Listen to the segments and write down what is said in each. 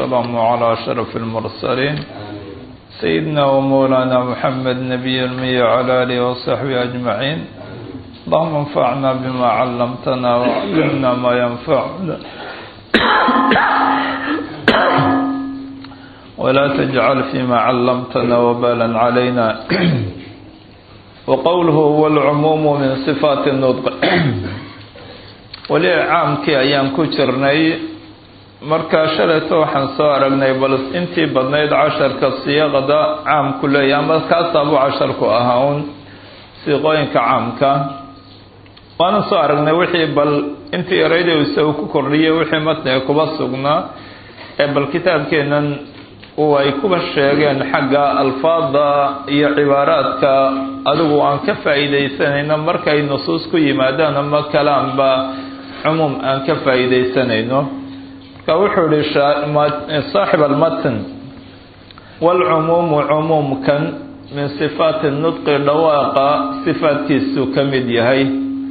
السلام على أشرف المرسلين سيدنا ومولانا محمد نبي المي على آله وصحبه أجمعين اللهم انفعنا بما علمتنا وعلمنا ما ينفعنا ولا تجعل فيما علمتنا وبالا علينا وقوله هو العموم من صفات النطق weli caamkii ayaan ku jirnay markaa shalayto waxaan soo aragnay bal intii badnayd casharka siiqada caamku leeyahy ama kaasaabuu casharku ahaa un siiqooyinka caamka waana soo aragnay wixii bal intii ereyda isagu ku kordhiyay wixii matniga kuba sugnaa ee bal kitaabkeenan uu ay kuba sheegeen xagga alfaada iyo cibaaraadka adigu aan ka faa'iidaysanayno markay nusuus ku yimaadaan ama kalaanba cumuum aan ka faa'iidaysanayno marka wuxuu yihi saaxib almatn waalcumuumu cumuumkan min sifaati nudqi dhawaaqa sifaadkiisuu ka mid yahay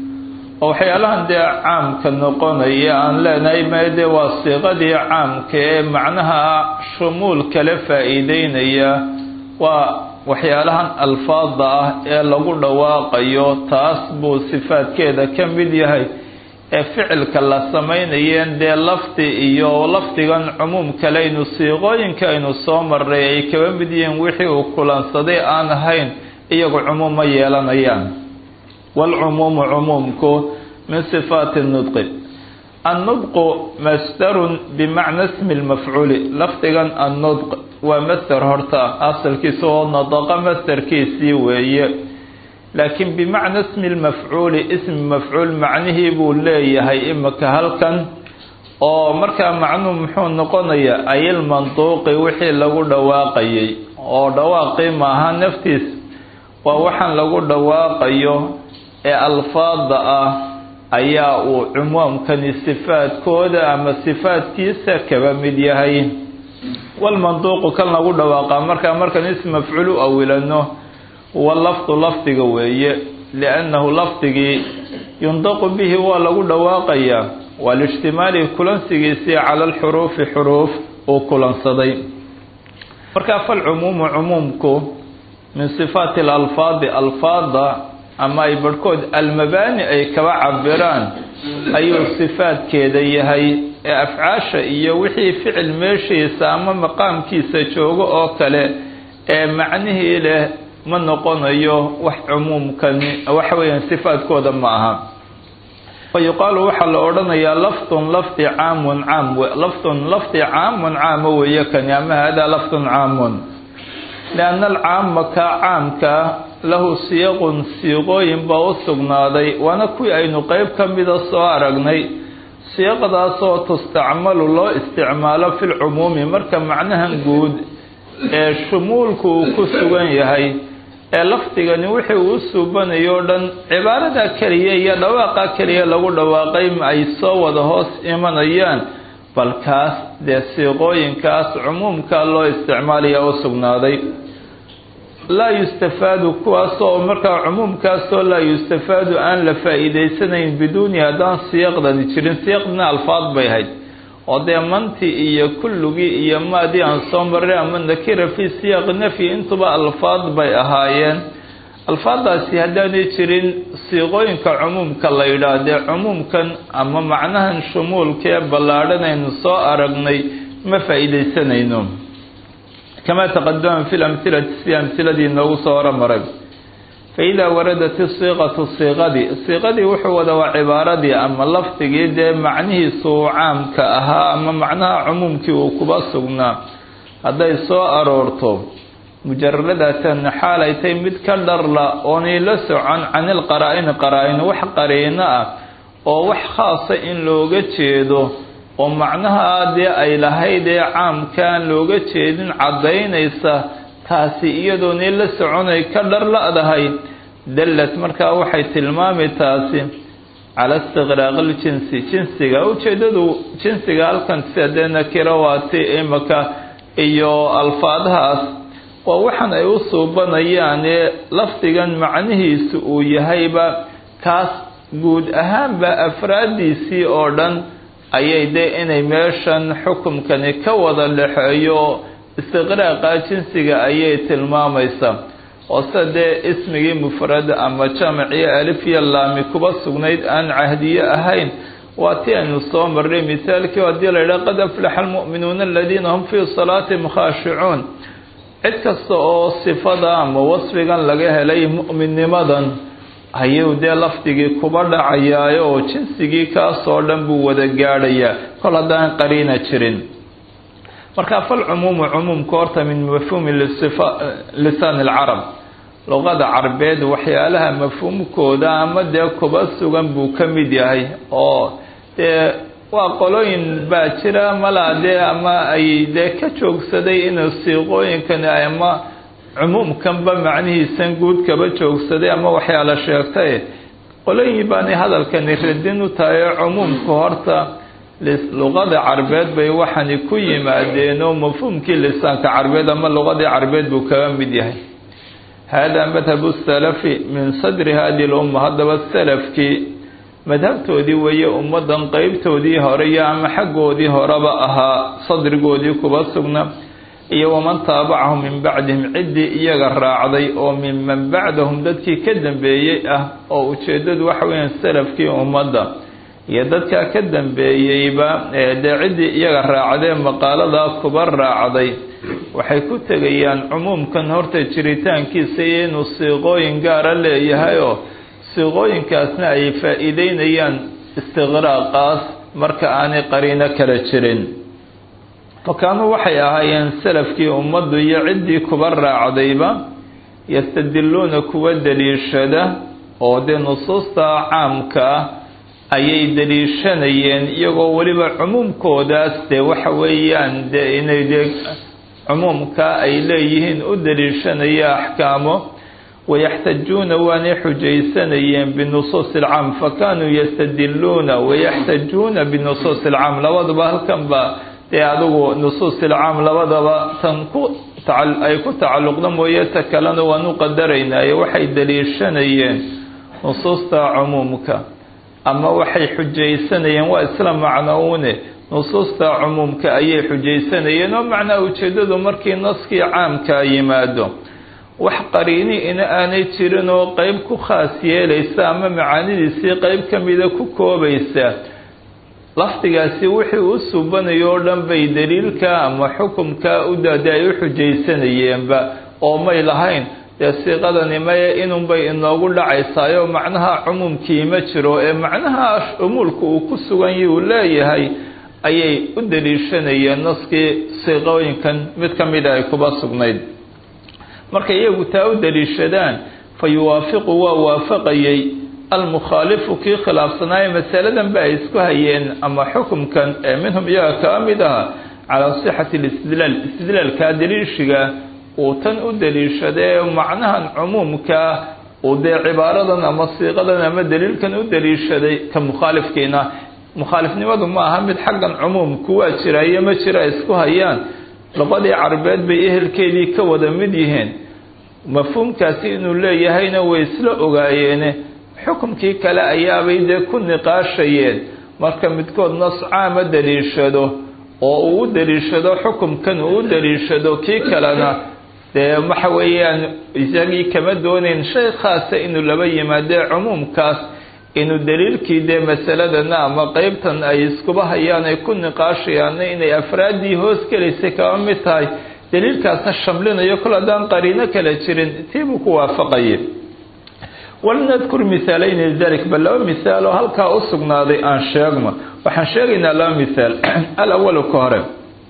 oo waxyaalahan dee caamka noqonaya aan leenahay meede waa siiqadii caamka ee macnaha shumuul kale faa'iideynaya waa waxyaalahan alfaada ah ee lagu dhawaaqayo taas buu sifaadkeeda ka mid yahay ee ficilka la samaynayeen dee lafdi iyo lafdigan cumuum kaleynu siiqooyinka aynu soo maray ay kaba mid yihiin wixii uu kulansaday aan ahayn iyagu cumuum ma yeelanayaan waalcumuumu cumuumku min sifaati nudqi annudqu masdarun bimacna ismi lmafcuuli lafdigan annudq waa masder horta asalkiisa oo nadaqa masderkiisii weeye laakiin bimacna ismi lmafcuuli ismi mafcuul macnihii buu leeyahay imika halkan oo markaa macnuhu muxuu noqonayaa ayilmanduuqi wixii lagu dhawaaqayay oo dhawaaqii maaha naftiis waa waxaan lagu dhawaaqayo ee alfaada ah ayaa uu cumuumkani sifaadkooda ama sifaadkiisa kaba mid yahay walmanduuqu kan lagu dhawaaqaa markaa markan ism mafcuul u awilano huwa lafdu lafdiga weeye liannahu lafdigii yundaqu bihi waa lagu dhawaaqayaa waa lijtimaali kulansigiisii cala alxuruufi xuruuf uu kulansaday markaa falcumuumu cumuumku min sifaati alalfaadi alfaada ama ay barhkood almabaani ay kaba cabiraan ayuu sifaadkeeda yahay ee afcaasha iyo wixii ficil meeshiisa ama maqaamkiisa joogo oo kale ee macnihii leh ma noqonayo wax cumuumkani waxa weeyaan sifaadkooda ma aha fa yuqaalu waxaa la odhanayaa lafdun lafdi caamun caam lafdun lafdi caamun caamo weeye kani ama hada lafdun caamun lianna alcaama kaa caamka lahu siyaqun siiqooyin baa u sugnaaday waana kuwii aynu qeyb ka mida soo aragnay siiqdaasoo tustacmalu loo isticmaalo fi lcumuumi marka macnahan guud ee shumuulku uu ku sugan yahay ee lafdigani wixii uu suubanayo o dhan cibaarada keliya iyo dhawaaqa keliya lagu dhawaaqay ay soo wada hoos imanayaan bal kaas dee siiqooyinkaas cumuumka loo isticmaalaya u sugnaaday laa yustafaadu kuwaasoo markaa cumuumkaasoo laa yustafaadu aan la faa'iidaysanayn biduuni haddaan siyaqdani jirin siyaqdina alfaad bay ahayd oo dee manti iyo kulligii iyo maadii aan soo maray ama nakira fii siyaaqi nafyi intuba alfaad bay ahaayeen alfaadaasi haddaanay jirin siiqooyinka cumuumka la yidhaah dee cumuumkan ama macnahan shumuulkee ballaadhan aynu soo aragnay ma faa'iidaysanayno kama taqadama fi lamhilati si amhiladii inoogu soo horamaray faidaa waradat isiiqatu siiqadii siiqadii wuxuu wada waa cibaaradii ama lafdigii dee macnihiisu uu caamka ahaa ama macnaha cumuumkii uu kuba sugnaa hadday soo aroorto mujaradatan xaalay tay mid ka dharla oonay la socon canil qaraa-ini qaraa-in wax qariino ah oo wax khaasa in looga jeedo oo macnaha dee ay lahayd ee caamkaan looga jeedin caddaynaysa taasi iyadoonay la soconay ka dhar la-dahay dallad markaa waxay tilmaami taasi cala istiqraaqi ljinsi jinsiga ujeedadu jinsiga halkan sida dee nakirawaati imaka iyo alfaadahaas waa waxaan ay u suubanayaan ee lafdigan macnihiisu uu yahayba kaas guud ahaanba afraaddiisii oo dhan ayay dee inay meeshan xukumkani ka wada dhexeeyo istiqraaqa jinsiga ayay tilmaamaysaa oo sida dee ismigii mufrad ama jamciyo alif iyo laami kuba sugnayd aan cahdiye ahayn waa ti aynu soo marray misaalkii haddii la yidhaha qad aflaxa almu'minuuna aladiina hum fii salaatihim khaashicuun cid kasta oo sifada ama wasfigan laga helay mu'minnimadan ayuu dee lafdigii kuba dhacayaayo oo jinsigii kaasoo dhan buu wada gaadhayaa kol haddaan qariina jirin marka falcumuumu cumuumka horta min mafhuumi lisaan alcarab luqada carbeed waxyaalaha mafhuumkooda ama dee kuba sugan buu ka mid yahay oo dee waa qolooyin baa jira malaa dee ama ay dee ka joogsaday inuu siiqooyinkani ama cumuumkanba macnihiisan guud kaba joogsaday ama waxyaala sheegtay qolooyin baanay hadalkani radin u tahay oo cumuumka horta luqada carbeed bay waxani ku yimaadeen oo mafhuumkii lisaanka carbeed ama luqadii carbeed buu kaga mid yahay hada madhabu salafi min sadri hadi lumma haddaba salafkii madhabtoodii weeye ummadan qeybtoodii hore iyo ama xaggoodii horeba ahaa sadrigoodii kuba sugna iyo waman taabacahum min bacdihim ciddii iyaga raacday oo minman bacdahum dadkii ka dambeeyey ah oo ujeeddadu waxa weeyaan salafkii ummadda iyo dadkaa ka dambeeyeyba dee ciddii iyaga raacdee maqaaladaa kuba raacday waxay ku tegayaan cumuumkan horta jiritaankiisa iyo inuu siiqooyin gaara leeyahayoo siiqooyinkaasna ay faa-iideynayaan istiqraaqaas marka aanay qariino kala jirin fakaanuu waxay ahaayeen salafkii ummaddu iyo ciddii kuba raacdayba yastadiluuna kuwa daliishada oo dee nusuusta caamka ah ayay daliishanayeen iyagoo weliba cumuumkoodaas dee waxa weeyaan dee inay dee cumuumka ay leeyihiin u daliishanaya axkaamo wayaxtajuuna waanay xujaysanayeen binusuusi alcaam fakanuu yastadiluuna wayaxtajuuna binusuusi alcaam labaduba halkan baa dee adigu nusuusi alcaam labadaba tan ku ay ku tacalluqda mooye ta kalena waanu qadaraynaye waxay daliishanayeen nusuusta cumuumka ama waxay xujaysanayeen waa isla macnoune nusuusta cumuumka ayay xujaysanayeen oo macnaha ujeeddadu markii naskii caamkaa yimaado wax qariini ina aanay jirin oo qeyb ku khaas yeelaysa ama macaanidiisii qeyb ka mida ku koobaysa lafdigaasi wixii u subanayo oo dhan bay daliilka ama xukumka u daada ay u xujaysanayeenba oo may lahayn dee siiqadani maye inunbay inoogu dhacaysaayo macnaha cumuumkii ma jiro ee macnaha umuulka uu ku sugan yi uu leeyahay ayay u daliishanayeen naskii siiqooyinkan mid ka mida ay kuba sugnayd markay iyagu taa u daliishadaan fa yuwaafiqu waa waafaqayay almukhaalifu kii khilaafsanaaye masaladan ba ay isku hayeen ama xukumkan ee minhum iyaga kaa mid aha calaa sixati listidlaal istidlaalkaa daliishiga uu tan u daliishadee macnahan cumuumkaa uu dee cibaaradan ama siiqadan ama daliilkan u daliishaday ka mukhaalifkiina mukhaalifnimadu ma aha mid xaggan cumuumku waa jira iyo ma jira isku hayaan luqadii carbeed bay ehelkeedii ka wada mid yihiin mafhuumkaasi inuu leeyahayna way isla ogaayeene xukumkii kale ayaabay dee ku niqaashayeen marka midkood nas caama daliishado oo uu u daliishado xukumkan uu u daliishado kii kalena dee waxa weeyaan isagii kama doonayn shay khaasa inuu laba yimaadee cumuumkaas inuu daliilkii dee masaladana ama qeybtan ay iskuba hayaan ay ku niqaashayaanna inay afraaddii hoos gelaysay kaba mid tahay daliilkaasna shamlinayo kol haddaan qariino kala jirin tiibuu ku waafaqayay walnadkur misaalayni lidalik bal laba misaal oo halkaa u sugnaaday aan sheegno waxaan sheegaynaa laba misaal alawalu ka hore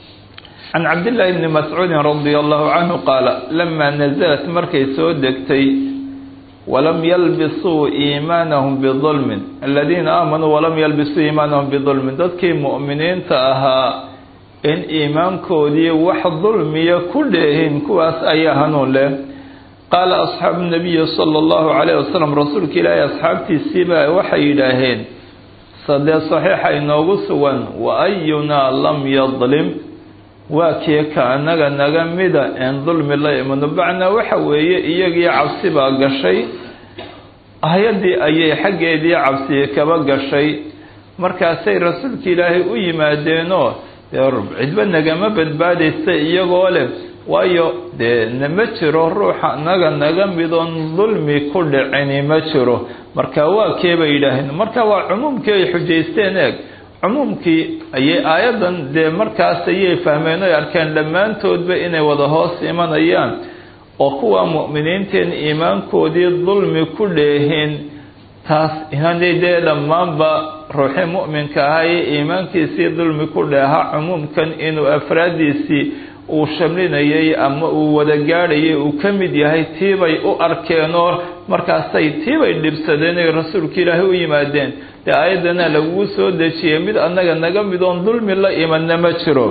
can cabdillaahi bni mascuudin radia allahu canhu qaala lamaa nasalat markay soo degtay walam yalbisuu iimaanahum bidulmin aladiina aamanuu walam yalbisuu iimaanahum bidulmin dadkii mu'miniinta ahaa in iimaankoodii wax dulmiya ku dheehin kuwaas ayaa hanuun leh qaala asxaabu nabiyi sala allahu calayh wasalam rasuulka ilaahay asxaabtiisiibaa waxay yidhaaheen sadee saxiixa inoogu sugan wa ayunaa lam yadlim waa kii ka anaga naga mida een dulmi la imano bacnaa waxa weeye iyagii cabsi baa gashay hay-addii ayay xaggeedii cabsiyi kaba gashay markaasay rasuulka ilaahay u yimaadeenoo dee cidba nagama badbaadaysa iyagoo leh waayo dee nama jiro ruuxa naga naga midoon dulmi ku dhicini ma jiro marka waa kee bay yidhaaheen marka waa cumuumkii ay xujaysteen eeg cumuumkii ayay aayaddan dee markaas ayay fahmeen oy arkeen dhammaantoodba inay wada hoos imanayaan oo kuwa mu'miniinteen iimaankoodii dulmi ku dheeheen taas inaanay dee dhammaanba ruuxii mu'minka ahaa ee iimaankiisii dulmi ku dheeha cumuumkan inuu afraaddiisii uu shamlinayay ama uu wada gaadhayay uu ka mid yahay tiibay u arkeenoo markaasay tiibay dhibsadeen oy rasuulka ilaahay u yimaadeen dee aayaddana lagugu soo dejiyey mid annaga naga midoon dulmi la imanna ma jiro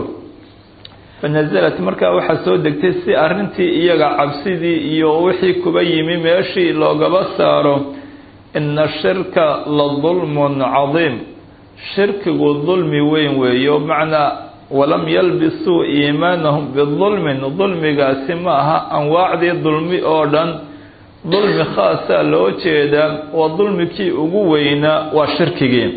fanasalat markaa waxaa soo degtay si arrintii iyaga cabsidii iyo wixii kuba yimi meeshii loogaba saaro ina shirka la dulmun cadiim shirkigu dulmi weyn weeyo macnaa walam yalbisuu iimaanahum bidulmin dulmigaasi ma aha anwaacdii dulmi oo dhan dulmi khaasaa loo jeedaa waa dulmikii ugu weynaa waa shirkigii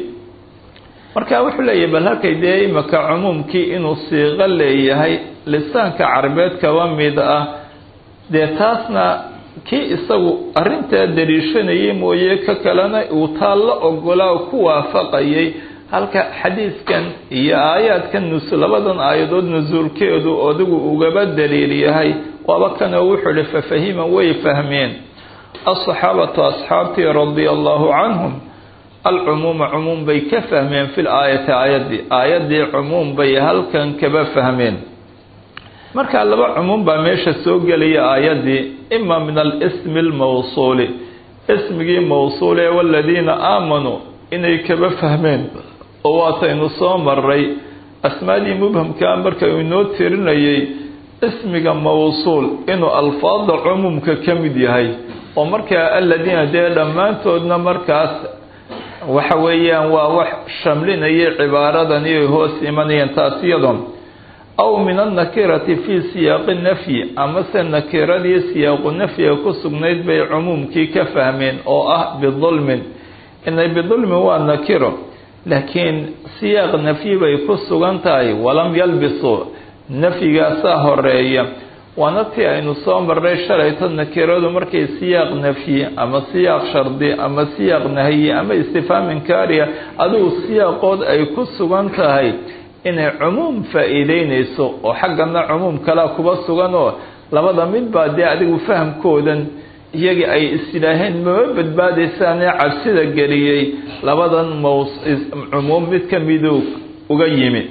marka wuxuu leeyahay bal halkay dee imaka cumuumkii inuu siiqo leeyahay lisaanka carbeed kaba mid ah dee taasna kii isagu arrintaa dariishanayay mooye ka kalena uu taa la ogolaa ku waafaqayay halka xadiiskan iyo aayaadkan nus labadan aayadood nusuulkeedu adigu ugaba daliil yahay waaba kanoo wuxuu ihi fafahima way fahmeen asaxaabatu asxaabtii radia allahu canhum alcumuuma cumuum bay ka fahmeen fi laayati aayaddii aayaddii cumuum bay halkan kaba fahmeen marka laba cumuum baa meesha soo gelaya aayaddii ima min alismi almawsuuli ismigii mawsuul ee waladiina aamanuu inay kaba fahmeen oo waataynu soo maray asmaadii mubhamkaa marka uu inoo tirinayay ismiga mawsuul inuu alfaada cumuumka ka mid yahay oo markaa aladiina dee dhammaantoodna markaas waxa weeyaan waa wax shamlinayay cibaaradan iyoy hoos imanayeen taas iyadoo aw min annakirati fii siyaaqi nafyi amase nakiradii siyaaqu nafyiga ku sugnayd bay cumuumkii ka fahmeen oo ah bidulmin inay bidulmin waa nakiro laakiin siyaaq nafyi bay ku sugan tahay walam yalbisuu nafyigaasaa horeeya waana tii aynu soo marray shalayto nakiradu markay siyaaq nafyi ama siyaaq shardi ama siyaaq nahyi ama istifhaam inkaariya adigu siyaaqood ay ku sugan tahay inay cumuum faa-iideynayso oo xaggana cumuum kalaa kuba sugan oo labada mid baa dee adigu fahamkoodan iyagii ay isyidhaaheen mama badbaadaysaanee cabsida geliyey labadan maws cumuum mid ka miduu uga yimi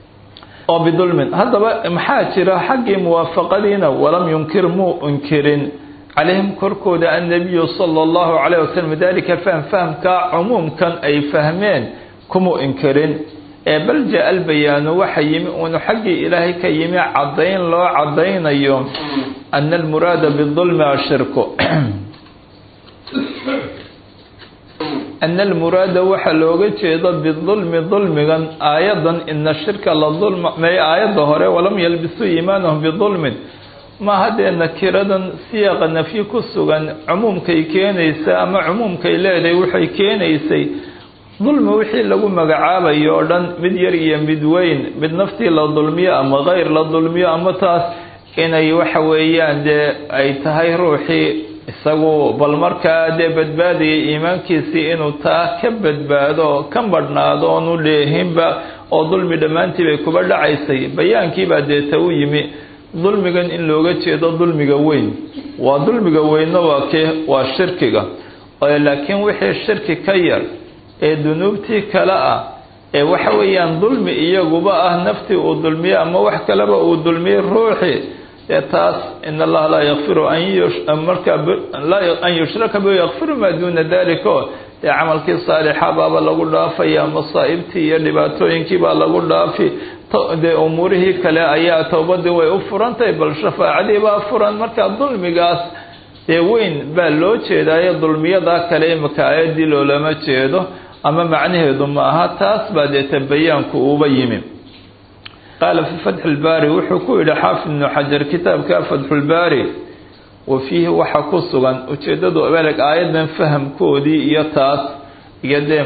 oo bidulmin haddaba maxaa jira xaggii muwaafaqadiina walam yunkir muu inkirin calayhim korkooda annabiyu sala allahu calayh wasalam dalika fahm fahamkaa cumuumkan ay fahmeen kumuu inkirin ee bal jaa albayaanu waxa yimi uunu xaggii ilaahay ka yimi caddayn loo caddaynayo ana almuraada bidulmi ashirku ana almuraada waxaa looga jeedo bidulmi dulmigan aayadan ina shirka la dulma may aayadda hore walam yalbisuu iimaanahum bidulmin maaha dee nakiradan siyaaqa nafyi ku sugan cumuumkay keenaysa ama cumuumkay leedahay waxay keenaysay dulmi wixii lagu magacaabayo oo dhan mid yar iyo mid weyn mid naftii la dulmiyo ama keyr la dulmiyo ama taas inay waxa weeyaan dee ay tahay ruuxii isagu bal markaa dee badbaadayay iimaankiisii inuu taa ka badbaado ka badhnaado oonu dheehinba oo dulmi dhammaantii bay kuba dhacaysay bayaankiibaa deeta u yimi dulmigan in looga jeedo dulmiga weyn waa dulmiga weynna waa kee waa shirkiga laakiin wixii shirki ka yar ee dunuubtii kale ah ee waxa weeyaan dulmi iyaguba ah naftii uu dulmiyo ama wax kaleba uu dulmiyey ruuxii dee taas in allaha laa yakfiru markaa an yushraka bi yakfiru maa duuna dalika o dee camalkii saalixa baaba lagu dhaafaya masaa'ibtii iyo dhibaatooyinkii baa lagu dhaafi dee umuurihii kale ayaa towbadii way u furantahay bal shafaacadii baa furan markaa dulmigaas dee weyn baa loo jeedaayo dulmiyadaa kale imika aayadii loolama jeedo ama macnaheedu ma aha taas baa deeta bayaanku uuba yimi qaala fi fatxi lbaari wuxuu ku yidhi xaafid ibnu xajar kitaabka fatxulbaari wa fiihi waxa ku sugan ujeeddadu abeleg aayadan fahamkoodii iyo taas iyo dee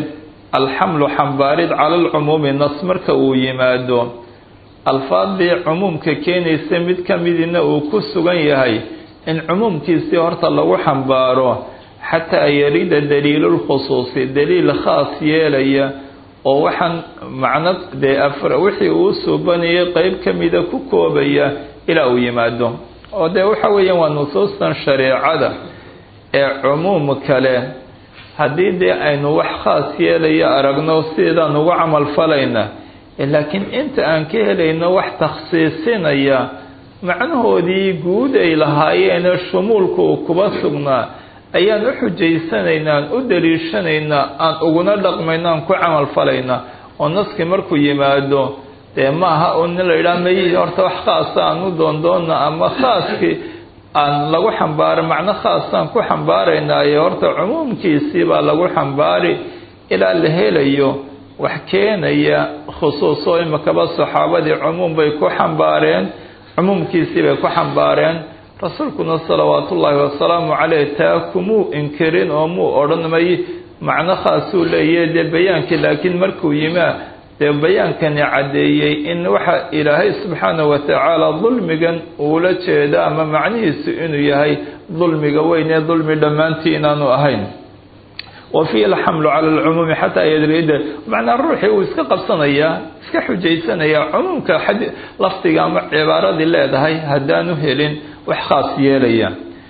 alxamlu xambaarid cala alcumuumi nas marka uu yimaado alfaadii cumuumka keenaysa mid ka midina uu ku sugan yahay in cumuumkiisii horta lagu xambaaro xataa yarida daliilulkhusuusi daliil khaas yeelaya oo waxaan macno dee afar wixii uu suubanayay qeyb ka mida ku koobaya ilaa uu yimaado oo dee waxa weeyaan waa nusuustan shareecada ee cumuum kale haddii dee aynu wax khaas yeelaya aragno sideedaan ugu camal falayna laakiin inta aan ka helayno wax takhsiisinaya macnahoodii guud ay lahaayeenee shumuulka uu kuba sugnaa ayaan u xujaysanaynaa aan u daliishanaynaa aan uguna dhaqmayna aan ku camal falaynaa oo naskii markuu yimaado dee maaha un la yidhaha may horta wax khaasa aan u doondoona ama khaaskii aan lagu xambaaro macno khaasaan ku xambaaraynaayo horta cumuumkiisii baa lagu xambaari ilaa la helayo wax keenaya khusuus oo imakaba saxaabadii cumuum bay ku xambaareen cumuumkiisii bay ku xambaareen rasuulkuna salawaatu ullaahi wasalaamu caleyh taa kumuu inkirin oo muu odhanmay macno khaasuu leeyahe dee bayaankii laakiin markuu yimaa dee bayaankani caddeeyey in waxa ilaahay subxaana wa tacaala dulmigan uula jeeda ama macnihiisu inuu yahay dulmiga weyn ee dulmi dhammaantii inaanu ahayn wa fiihi alxamlu cala alcumuumi xataa yadrida macnaa ruuxii uu iska qabsanayaa iska xujaysanayaa cumuumka lafdiga ama cibaaradii leedahay haddaanu helin wax khaas yeelaya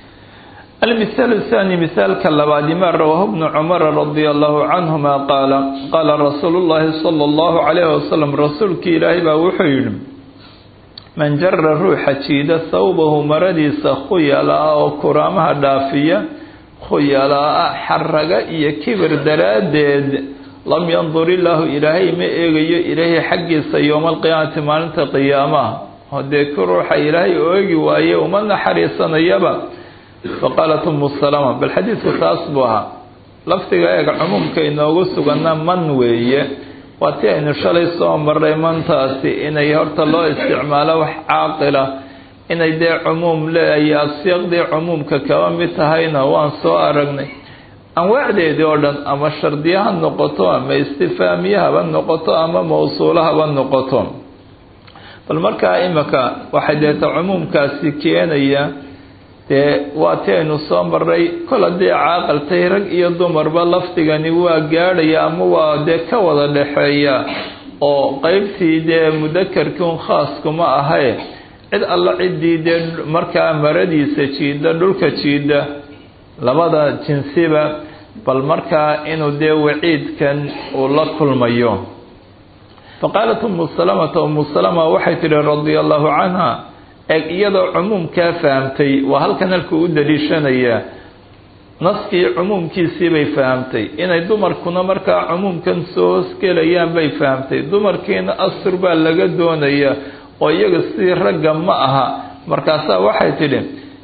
المثال الثاني مثال كاللباد ما رواه ابن عمر رضي الله عنهما قال قال رسول الله صلى الله عليه وسلم رسولك إلهي بوحيد من جر روح جيد ثوبه مرديس خيلاء وكرامها دافية خيلاء حرق إيا كبر درادد لم ينظر الله إلهي ما إيغي إلهي حقيس يوم القيامة مالنت قيامة هديك روح إلهي أيغي وأيه ومن حريصنا يبا faqaalat umu salama bal xadiidku taas buu ahaa lafdiga eega cumuumka inoogu suganna man weeye waa ti aynu shalay soo maray mantaasi inay horta loo isticmaalo wax caaqila inay dee cumuum leeyahay asyaaqdii cumuumka kaba mid tahayna waan soo aragnay anwaacdeedii oo dhan ama shardiya ha noqoto ama istifaamiye haba noqoto ama mawsuulo haba noqoto bal markaa imika waxay deeta cumuumkaasi keenaya dee waa ti aynu soo maray kol haddii caaqaltay rag iyo dumarba lafdigani waa gaadhaya ama waa dee ka wada dhexeeya oo qeybtii dee mudakarkii un khaaskuma ahae cid alla ciddii dee markaa maradiisa jiida dhulka jiida labada jinsiba bal markaa inuu dee waciidkan uu la kulmayo faqaalat umu salamata umu salama waxay tidhi radia allahu canha eeg iyadoo cumuumkaa fahamtay waa halkan halkuu u daliishanayaa naskii cumuumkiisii bay fahamtay inay dumarkuna markaa cumuumkan soo hoosgelayaan bay fahamtay dumarkiina astur baa laga doonayaa oo iyaga sidii ragga ma aha markaasaa waxay tidhi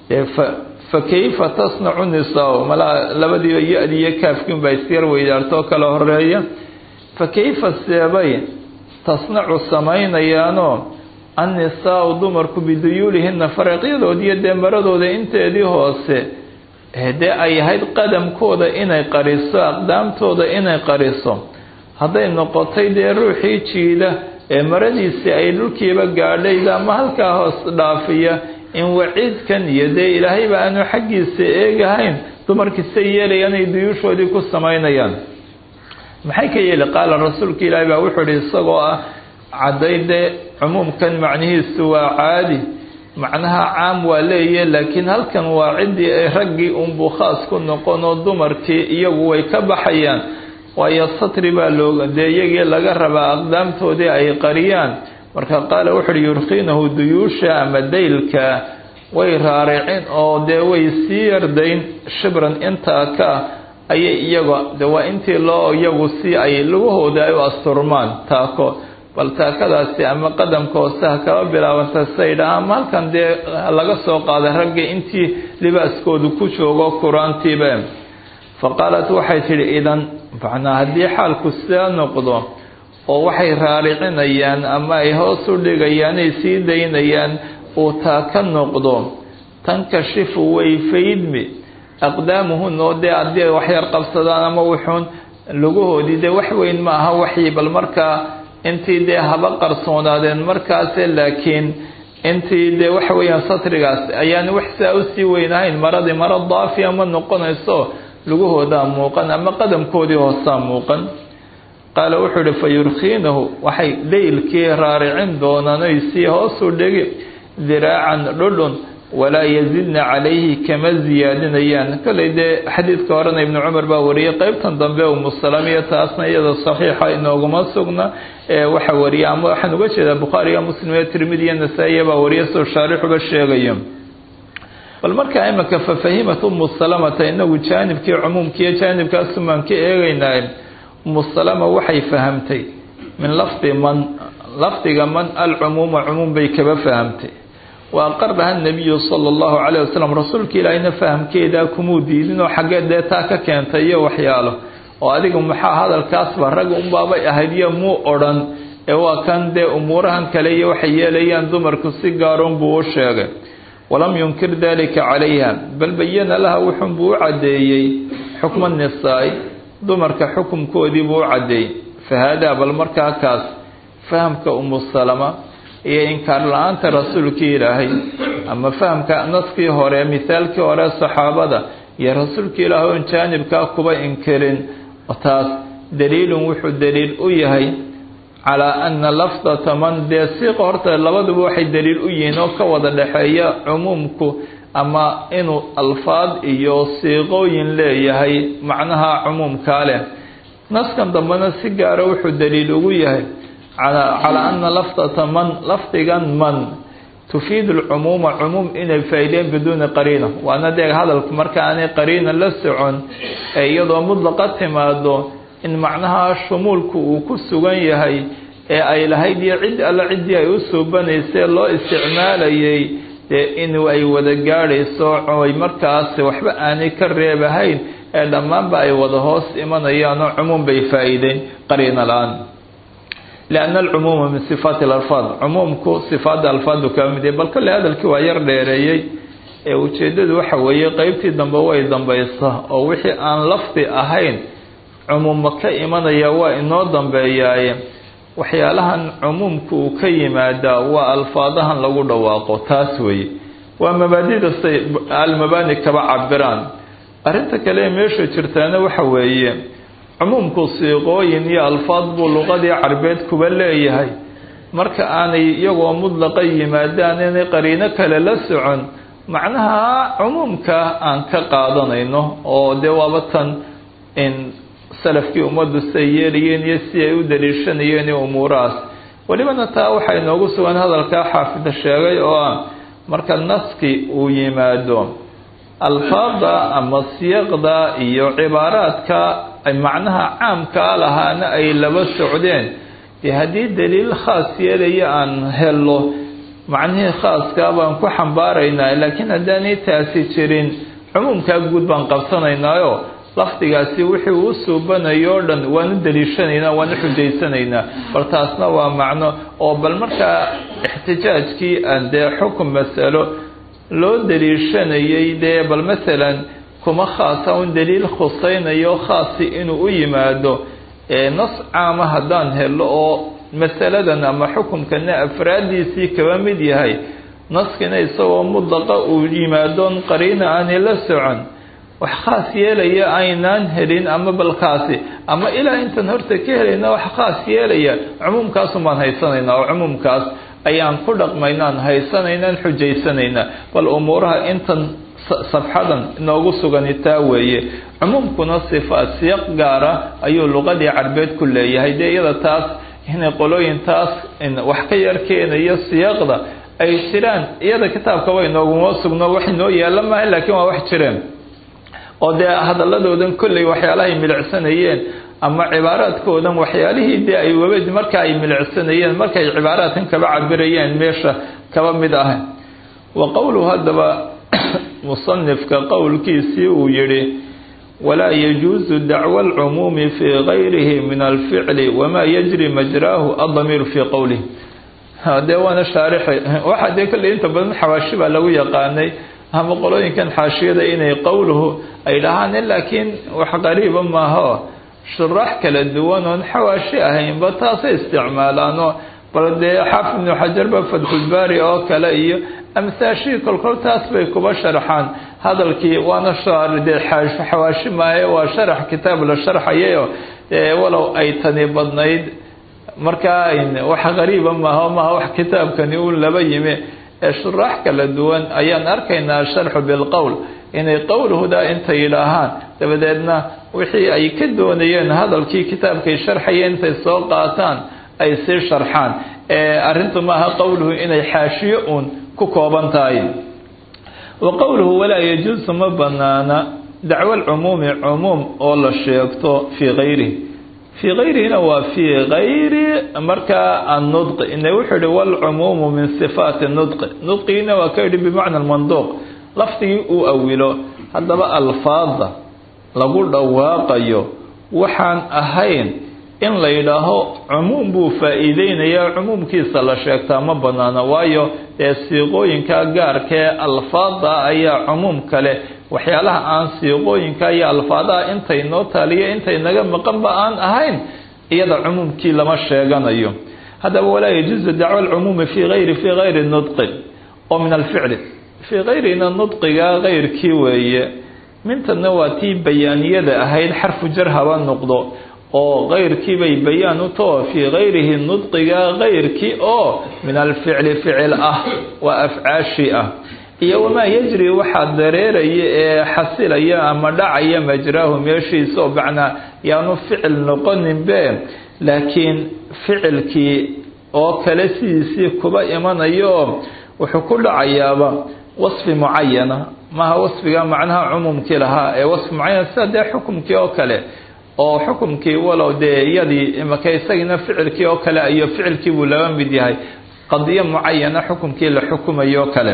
fa kayfa tasnacu nisaa malaa labadiiba ya-di iyo kaafkiin baa isyar weydaartoo kala horeeya fa kayfa seebay tasnacu samaynayaanoo annisaau dumarku biduyuulihina faraqyadoodiiyo dee maradooda inteedii hoose dee ay ahayd qadamkooda inay qariso aqdaamtooda inay qariso hadday noqotay dee ruuxii jiida ee maradiisii ay dhulkiiba gaadhayda ama halkaa hoos dhaafiya in waciidkan iyo dee ilaahayba aanu xaggiisa eegahayn dumarkiisay yeelayaan ay duyuushoodii ku samaynayaan maxay ka yeeli qaala rasuulka ilaahi baa wuxuu ihi isagoo ah caddayde cumuumkan macnihiisu waa caadi macnaha caam waa leeye laakiin halkan waa ciddii ay raggii unbuu khaas ku noqon oo dumarkii iyagu way ka baxayaan waayo satri baa looga dee iyagii laga rabaa aqdaamtoodii ay qariyaan marka qaala wuxu uhi yurkiinahu duyuusha ama daylka way raaricin oo dee way sii yardayn shibran intaa ka ayay iyaga de waa intii loo iyagu si ay lugahooda ay u asturmaan taako bal taakadaasi ama qadamka hoose ha kaba bilaabanta saydha ama halkan dee laga soo qaaday raggii intii libaaskoodu ku joogo kuraantiiba fa qaalat waxay tidhi idan macnaa haddii xaalku sidaa noqdo oo waxay raaricinayaan ama ay hoos u dhigayaan ay sii daynayaan uu taaka noqdo tankashifu way faydmi aqdaamuhun oo dee haddii ay waxyar qabsadaan ama wuxuun lugahoodii dee wax weyn ma aha waxyi bal markaa intii dee haba qarsoonaadeen markaase laakiin intii dee waxa weeyaan satrigaas ayaan wax saa usii weynahayn maradii maro daafiya ma noqonayso lugahoodaa muuqan ama qadamkoodii hoosaa muuqan qaala wuxuu ihi fa yurkiinahu waxay daylkii raaricin doonaan oy sii hoosu dhigi diraacan dhudhun walaa yazidna calayhi kama ziyaadinayaan kolley dee xadiidka horena ibnu cumar baa wariyay qeybtan dambe umusalamiya taasna iyada saxiixa inooguma sugna ee waxa wariya ama waxaan uga jeedaa bukhaariga muslim iyo tirmidi iyo nasaa-iya baa wariya soo shaarixuba sheegayo bal markaa imanka fafahimat umu salamata inagu jaanibkii cumuumkiiyo jaanibkaasumaan ka eegeynaa umu salama waxay fahamtay min lafdi man lafdiga man alcumuuma cumuum bay kaba fahamtay wa aqaraha nabiyu sala allahu calayh wasalam rasuulka ilaahayna fahamkeedaa kumuu diidin oo xaggee dee taa ka keentay iyo waxyaalo oo adiga maxaa hadalkaasba rag unbaabay ahayd iyo muu odhan ee waa kan dee umuurahan kale iyo waxay yeelayaan dumarku si gaaroon buu u sheegay walam yunkir dalika calayha bal bayana laha wuxunbuu u caddeeyey xukma nisaa-i dumarka xukumkoodii buu u caddeeyey fa haadaa bal markaa kaas fahamka umu salama iyo inkaar la-aanta rasuulkii ilaahay ama fahamka naskii hore mithaalkii hore saxaabada iyo rasuulkii ilaahay oon jaanibkaa kuba inkirin taas daliilun wuxuu daliil u yahay calaa ana lafdata man dee siiqa horta labaduba waxay daliil u yihiin oo ka wada dhexeeya cumuumku ama inuu alfaad iyo siiqooyin leeyahay macnaha cumuumkaa leh naskan dambena si gaara wuxuu daliil ugu yahay calaa ana lafdata man lafdigan man tufiidu lcumuuma cumuum inay faa'iideen biduuni qariina waana dee hadalku marka aanay qariina la socon ee iyadoo mudlaqa timaado in macnaha shumuulku uu ku sugan yahay ee ay lahayd iyo cid alle ciddii ay u suubanaysee loo isticmaalayay dee in ay wada gaadhayso ay markaas waxba aanay ka reebahayn ee dhammaanba ay wada hoos imanayaanoo cumuum bay faa'iideen qariina la-aan lianna alcumuuma min sifaati alalfaad cumuumku sifaadda alfaadu kaa mid yahay bal kolley hadalkii waa yar dheereeyey ee ujeeddadu waxa weeye qeybtii dambe way dambaysa oo wixii aan lafdi ahayn cumuumma ka imanaya waa inoo dambeeyaaye waxyaalahan cumuumku uu ka yimaadaa waa alfaadahan lagu dhawaaqo taas weeye waa mabaadida say almabaani kaba cabiraan arrinta kale ee meesha jirtaana waxa weeye cumuumku siiqooyin iyo alfaad buu luqadii carbeed kuba leeyahay marka aanay iyagoo mudlaqa yimaadaan inay qariino kale la socon macnaha cumuumka aan ka qaadanayno oo dee waaba tan in salafkii ummaddu siay yeelayeen iyo si ay u daliishanayeen iyo umuurahaas welibana taa waxaa inoogu sugan hadalkaa xaafida sheegay oo ah marka naski uu yimaado alfaada ama siyaqda iyo cibaaraadka macnaha caamkaa lahaana ay laba socdeen dee haddii daliil khaas yeelaya aan helo macnihii khaaskaa baan ku xambaaraynaa laakiin haddaanay taasi jirin cumuumkaa guud baan qabsanaynaayo lafdigaasi wixii uu suubanayo o dhan waanu daliishanaynaa waanu xujaysanaynaa bal taasna waa macno oo bal markaa ixtijaajkii aan dee xukun masalo loo daliishanayay dee bal masalan kuma khaasa un daliil khusaynayo khaasi inuu u yimaado ee nas caama haddaan helo oo masaladan ama xukumkana afraaddiisii kaba mid yahay naskina isagoo mudlaqa uu yimaadon qariina aanay la socon wax khaas yeelaya aynaan helin ama balkaasi ama ilaa intaan horta ka helayna wax khaas yeelaya cumuumkaasun baan haysanaynaa oo cumuumkaas ayaan ku dhaqmaynaan haysanaynaan xujaysanaynaa bal umuuraha intan safxadan inoogu sugani taa weeye cumuumkuna sifaat siyaq gaara ayuu luqadii carbeed ku leeyahay dee iyada taas inay qolooyin taas wax ka yar keenayo siyaqda ay jiraan iyada kitaabkaba inooguma sugno wax inoo yaalla maaha laakiin waa wax jireen oo dee hadaladoodan kolley waxyaalahay milicsanayeen ama cibaaraadkoodan waxyaalihii dee ay waba marka ay milicsanayeen markay cibaaraadkan kaba cabirayeen meesha kaba mid ah wa qowluhu haddaba musanifka qowlkiisii uu yidhi walaa yajuusu dacwa alcumuumi fii gayrihi min alficli wamaa yajri majraahu addamiiru fii qowlih dee waana shaarixay waxaa dee kolley inta badan xawaashi baa lagu yaqaanay ama qolooyinkan xaashiyada inay qowluhu ay dhahaan laakiin wax qariiba maaho shuraax kala duwan oon xawaashi ahaynba taasay isticmaalaanoo bal dee xaafid ibnu xajarba fatxulbaari oo kale iyo amhaashii kolkol taas bay kuba sharxaan hadalkii waana dee xawaashi maaye waa sharax kitaab la sharxayayo walow ay tani badnayd markaa wax qariiba maaha maaha wax kitaabkani uun laba yimi ee shuraax kala duwan ayaan arkaynaa sharxu bilqowl inay qowlhudaa intay yidhaahaan dabadeedna wixii ay ka doonayeen hadalkii kitaabkay sharxayeen intay soo qaataan ay sii sharxaan arrintu maaha qowluhu inay xaashiyo uun ku kooban tahay wa qowluhu walaa yajuusu ma banaana dacwo lcumuumi cumuum oo la sheegto fii kayrihi fii kayrihina waa fii kayri markaa annudqi ina wuxuu yihi walcumuumu min sifaati nudqi nudqigiina waa ka yidhi bimacna manduuq lafdigii uu awilo haddaba alfaada lagu dhawaaqayo waxaan ahayn in la yidhaaho cumuum buu faa-iideynayaa cumuumkiisa la sheegtaa ma banaana waayo dee siiqooyinka gaarkee alfaada ayaa cumuum kale waxyaalaha aan siiqooyinka iyo alfaadaha intay noo taaliyo intay naga maqanba aan ahayn iyada cumuumkii lama sheeganayo haddaba walaa yajuusu dacwa alcumuumi fii gayri fii gayri nudqin oo min alficli fii kayrina nudqiga kayrkii weeye mintana waa tii bayaaniyada ahayd xarfu jar haba noqdo oo kayrkii bay bayaan u tao fii kayrihi nudqiga kayrkii oo min alficli ficil ah waa afcaashi ah iyo wamaa yajri waxaa dareeraya ee xasilaya ama dhacaya majraahu meeshiisa oo macnaa yaanu ficil noqoninbe laakiin ficilkii oo kale sidiisii kuba imanayo wuxuu ku dhacayaaba wasfi mucayana maaha wasfiga macnaha cumuumkii lahaa ee wasfi mucayan sida dee xukumkii oo kale oo xukumkii walow dee iyadii imaka isagiina ficilkii oo kale iyo ficilkii buu laba mid yahay qadiyo mucayana xukumkii la xukumayo kale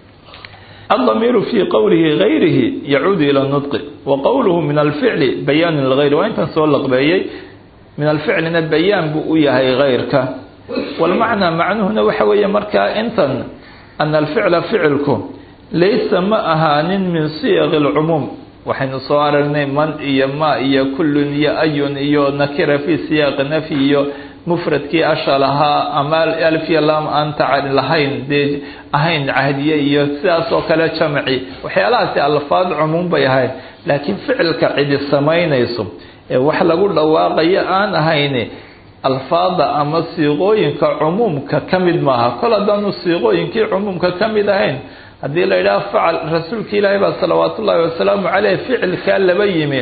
الضمير في qwلhi غayrihi يcuud ilى النطq وqwlه min الficl bayaan لغayr waa intan soo laqbeeyey min alficlina bayaan buu u yahay غayrka wاlmacnaa macnuhuna waxa weeye markaa intan ana alficla ficilku laysa ma ahaanin min siyaq الcumuum waxaynu soo aragnay man iyo ma iyo kulun iyo ayun iyo nakira fi siyaaqi nafyi iyo mufradkii ashal ahaa ama alfiya lam aan tacan lahayn dee ahayn cahdiye iyo sidaas oo kale jamci waxyaalahaasi alfaad cumuum bay ahayd laakiin ficilka cidi samaynayso ee wax lagu dhawaaqayo aan ahayn alfaada ama siiqooyinka cumuumka ka mid maaha kol haddaanu siiqooyinkii cumuumka ka mid ahayn haddii la yidhaha facal rasuulka ilaahi baa salawaat ullaahi wasalaamu caleyh ficilkaa laba yimi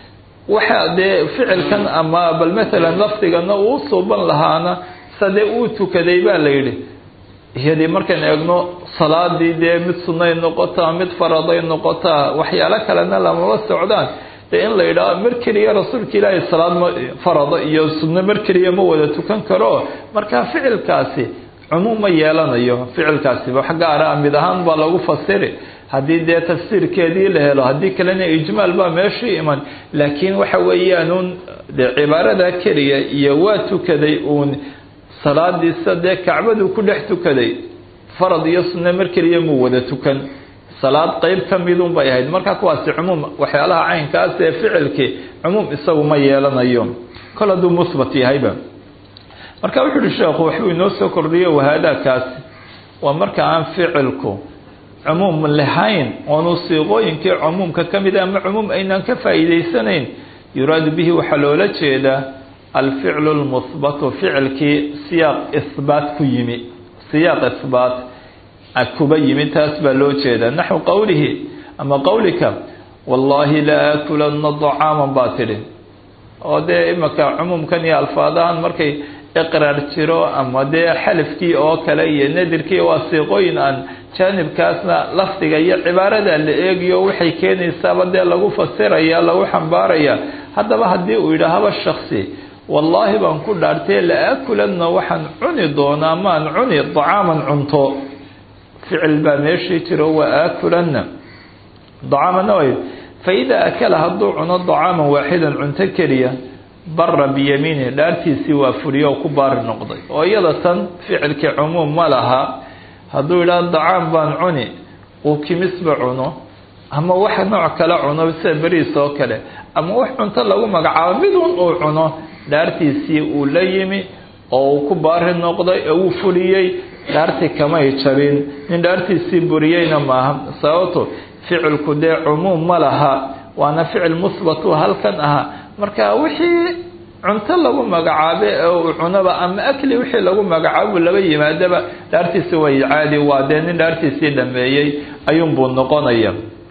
waxa dee ficilkan ama bal matalan lafdigana uu suuban lahaana sadee uu tukaday baa la yidhi iyadii markaan eegno salaadii dee mid sunnay noqotaa mid faraday noqotaa waxyaalo kalena lamama socdaan dee in la yidhaho mar keliya rasuulka ilaahay salaad ma farada iyo sunno mar keliya ma wada tukan karo marka ficilkaasi cumuum ma yeelanayo ficilkaasi wax gaara mid ahaan baa lagu fasiri haddii dee tafsiirkeedii la helo haddii kalena ijmaal baa meeshii iman laakiin waxa weeyaan uun dee cibaarada keliya iyo waa tukaday uun salaadiisa dee kacbadu ku dhex tukaday farad iyo sunne mar keliya muu wada tukan salaad qeyb ka midun bay ahayd marka kuwaasi cumuum waxyaalaha caynkaas ee ficilkii cumuum isagu ma yeelanayo kol hadduu musbat yahayba marka wuxu uhi sheekhu waxbuu inoo soo kordhiyo wahaadaakaasi waa marka aan ficilku cumuum lahayn oonu siiqooyinkii cumuumka ka mid ama cumuum aynaan ka faa'iidaysanayn yuraadu bihi waxaa loola jeedaa alficlu lmuhbatu ficilkii siyaaq ihbaat ku yimi siyaaq ihbaat kuba yimi taas baa loo jeedaa naxwu qowlihi ama qowlika wallaahi la aakulanna dacaaman baa tidhi oo dee imaka cumuumkan iyo alfaadahan markay iqraar jiro ama dee xalifkii oo kale iyo nadirkii waa siiqooyin aan jaanibkaasna lafdiga iyo cibaarada la eegiyo waxay keenaysaaba dee lagu fasiraya lagu xambaaraya haddaba haddii uu yidhaahaba shaksi wallaahi baan ku dhaartay la aakulanna waxaan cuni doonaa maan cuni dacaaman cunto ficil baa meeshii jiro wa aakulanna dacaamanna way fa idaa akala hadduu cuno dacaaman waaxidan cunto keliya bara biyamiinihi dhaartiisii waa fuliyo oo ku baari noqday oo iyada tan ficilkii cumuum ma laha hadduu yidhaha dacaam baan cuni uu kimisba cuno ama wax nooc kale cuno sida beriis oo kale ama wax cunto lagu magacaabo midun uu cuno dhaartiisii uu la yimi oo uu ku baari noqday oo uu fuliyey dhaartii kamay jabin nin dhaartiisii buriyeyna maaha sababto ficilku dee cumuum ma laha waana ficil musbatu halkan ahaa marka wixii cunto lagu magacaabe ee uu cunaba ama akli wixii lagu magacaabo laba yimaadaba dhaartiisi way caadi waa dee nin dhaartiisii dhameeyey ayuunbuu noqonaya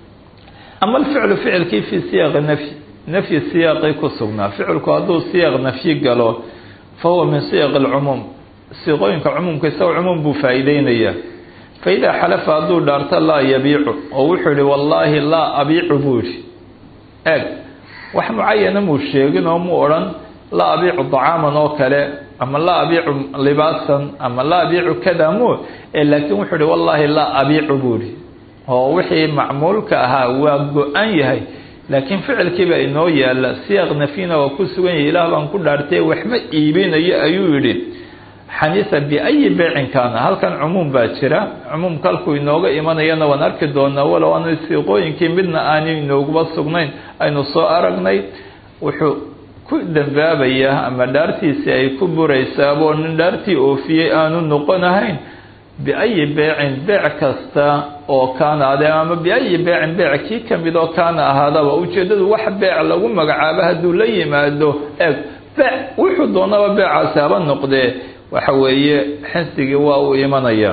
ama alficlu ficilkii fii siyaaqi nafyi nafyi siyaaqii ku sugnaa ficilku hadduu siyaaq nafyi galo fa huwa min siyaq alcumuum siiqooyinka cumuumka isagoo cumuum buu faa-iideynayaa fa idaa xalafa hadduu dhaarto laa yabiicu oo wuxuu yihi wallaahi laa abiicu buu yihi eeg wax mucayana muu sheegin oo mu odhan laa abiicu dacaaman oo kale ama laa abiicu libaasan ama laa abiicu kada mu laakiin wuxuu ihi wallaahi laa abiicu buu yihi oo wixii macmuulka ahaa waa go-an yahay laakiin ficilkiiba inoo yaala siyaaq nafyina waa ku sugan yahay ilaah baan ku dhaartay waxma iibinayo ayuu yidhi xaniisa biayi beecin kaana halkan cumuum baa jira cumuumka halkuu inooga imanayana waan arki doonaa walow aanu siiqooyinkii midna aanu inooguba sugnayn aynu soo aragnay wuxuu ku dambaabayaa ama dhaartiisii ay ku buraysaaboo nin dhaartii oofiyey aanu noqonahayn biayi beecin beec kasta oo kaana ade ama biayi beecin beec kii kamid oo kaana ahaadaba ujeedadu wax beec lagu magacaabo hadduu la yimaado eeg beec wuxuu doonaba beecaasi haba noqdee waxa weeye xinsigii waa uu imanaya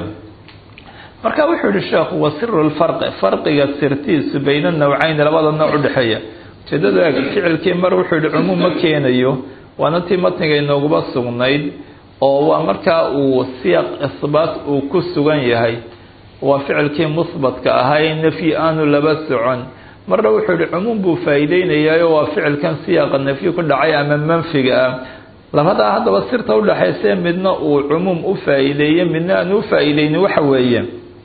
marka wuxuu yihi sheekhu wa siru lfarqi farqiga sirtiisu bayna nawcayni labada nooc udhexeeya ujeedadu eeg ficilkii mar wuxuu yihi cumuum ma keenayo waana tii matniga inooguba sugnayd oo waa markaa uu siyaq isbaat uu ku sugan yahay waa ficilkii musbatka ahaa nafyi aanu laba socon marna wuxuu yihi cumuum buu faa-iideynayayo waa ficilkan siyaaqa nafyi ku dhacay ama manfiga ah labadaa haddaba sirta udhaxayse midna uu cumuum u faa-iideeyey midna aan u faa-iideyni waxa weeye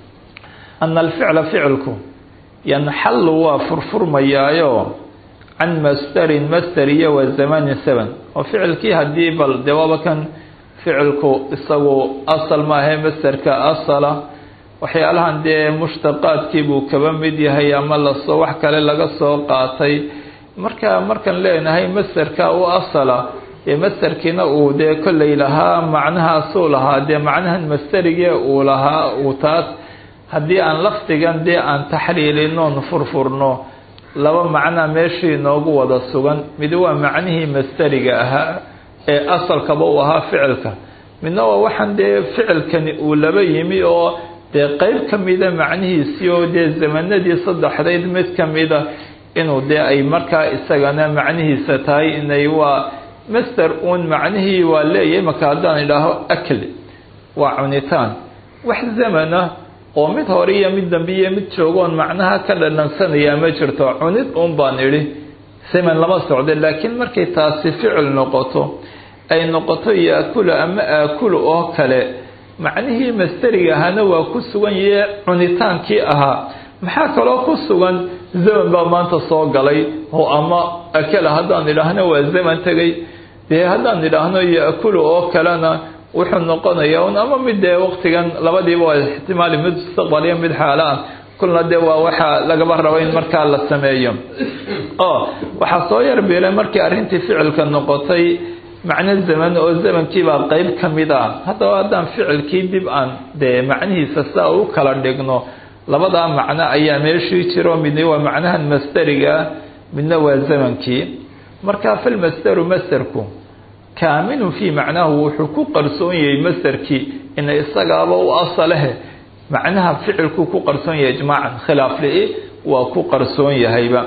ana alficla ficilku yanxallu waa furfurmayaayo can masterin master iyo wa zamanin seven oo ficilkii haddii bal dee waaba kan ficilku isagu asal maahae masterka asala waxyaalahan dee mushtaqaadkii buu kaba mid yahay ama lasoo wax kale laga soo qaatay marka markaan leenahay masterka u asala dee masterkiina uu dee kolley lahaa macnahaasuu lahaa dee macnahan masterigee uu lahaa uu taas haddii aan lafdigan dee aan taxliilinoon furfurno laba macnaa meeshii inoogu wada sugan mid waa macnihii masteriga ahaa ee asalkaba uu ahaa ficilka midna waa waxaan dee ficilkani uu laba yimi oo dee qeyb ka mida macnihiisii oo dee zamanadii saddexdayd mid ka mida inuu dee ay markaa isagana macnihiisa tahay inay waa master uun macnihii waa leeyahay marka haddaan idhaaho akli waa cunitaan wax zamana oo mid hore iyo mid dambe iyo mid joogoon macnaha ka dhadhansanayaa ma jirto cunid uun baan idhi zaman lama socda laakiin markay taasi ficil noqoto ay noqoto yaakulu ama aakulu oo kale macnihii masteriga ahaana waa ku sugan yahe cunitaankii ahaa maxaa kaloo ku sugan zaman baa maanta soo galay oo ama akala haddaan idhaahno waa zaman tegay dee haddaan idhaahno yaakulu oo kalena wuxuu noqonayaa un ama mid dee waqtigan labadiiba waa ixtimaali mid mustaqbal iyo mid xaalo ah kulna dee waa waxaa lagaba raba in markaa la sameeyo oo waxaa soo yarbiilay markii arrintii ficilka noqotay macno zaman oo zamankiibaa qeyb ka mid ah haddaba haddaan ficilkii dib aan dee macnihiisa sidaa u kala dhigno labadaa macno ayaa meeshii jiro midna waa macnahan masteriga midna waa zamankii marka falmasteru masterku kaamilun fii macnaahu wuxuu ku qarsoon yahay masterkii ina isagaaba u asalehe macnaha ficilku ku qarsoon yahay ijmaacan khilaaf li waa ku qarsoon yahayba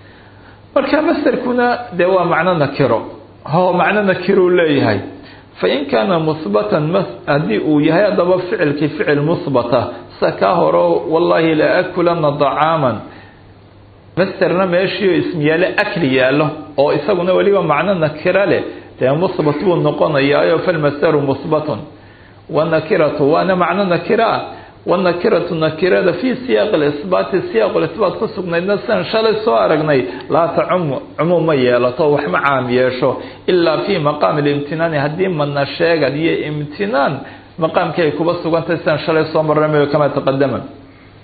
marka masterkuna dee waa macno nakiro ho macno nakiruu leeyahay fain kaana musbatan haddii uu yahay haddaba ficilkii ficil musbata sida kaa horo wallaahi la akulana dacaaman masterna meeshii ismiyaale akli yaallo oo isaguna weliba macno nakiro leh dee musbat buu noqonayaayo falmasteru musbatun wanakiratu waana macno nakiro ah wanakiratu nakirada fii siyaaqi lisbaati siyaaq lisbaat ku sugnaydna sidan shalay soo aragnay laa tacumu cumuum ma yeelato wax ma caam yeesho ilaa fii maqaami limtinaani haddii madna sheegad iyo imtinaan maqaamkii ay kuba sugantahay sidan shalay soo marnamayo kamaa taqadama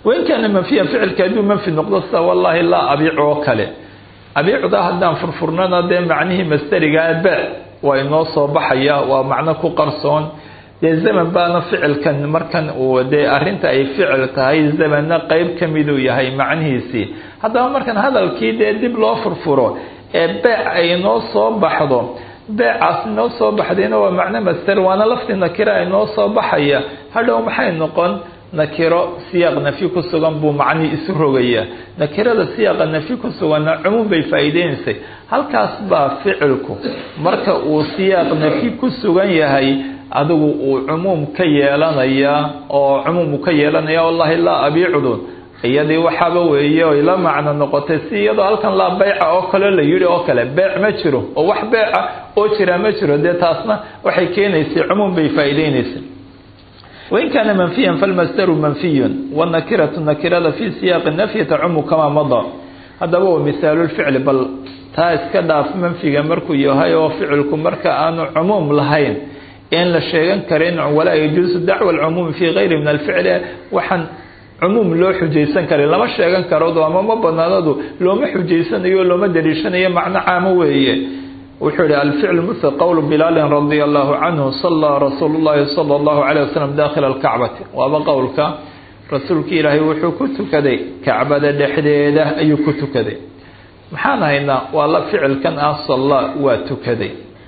wain kaana manfiyan ficilka hadduu manfi noqdo sida wallaahi laa abiic oo kale abiicda haddaan furfurnana dee macnihii masterigaa be waa inoo soo baxaya waa macno ku qarsoon dee zaman baana ficilkan markan uu dee arrinta ay ficil tahay zamanna qeyb ka miduu yahay macnihiisii haddaba markan hadalkii dee dib loo furfuro ee beec ay inoo soo baxdo beecaas inoo soo baxdayna waa macno master waana lafti nakira inoo soo baxaya hadhow maxay noqon nakiro siyaaq nafyi ku sugan buu macnii isu rogaya nakirada siyaaqa nafyi ku suganna cumuum bay faa'iideynaysay halkaas baa ficilku marka uu siyaaq nafyi ku sugan yahay adigu uu cumuum ka yeelanayaa oo cumuum uu ka yeelanaya wallahi laa abiicdun iyadii waxaaba weeye oy la macno noqotay si iyadoo halkan laa beyca oo kale la yidhi oo kale beec ma jiro oo wax beeca oo jira ma jiro dee taasna waxay keenaysay cumuum bay faa'iideynaysay wain kaana manfiyan falmasdaru manfiyun wanakiratu nakirada fi siyaaqi nafyi tacumu kamaa mada haddaba waa misaalulficli bal taa iska dhaaf manfiga markuu yahay oo ficilku marka aanu cumuum lahayn in la sheegan karin walaa yajuusu dacwa alcumuumi fi gayri min alficli waxaan cumuum loo xujaysan karin lama sheegan karado ama ma banaanadu looma xujaysanayo looma daliishanayo macno caamo weeye wuxuu yihi alficl mil qowl bilaalin radia allahu canhu salaa rasuulu llahi sala allahu calayh wasalam dakhila alkacbati waaba qowlka rasuulki ilaahay wuxuu ku tukaday kacbada dhexdeeda ayuu ku tukaday maxaan haynaa waa la ficilkan ah salla waa tukaday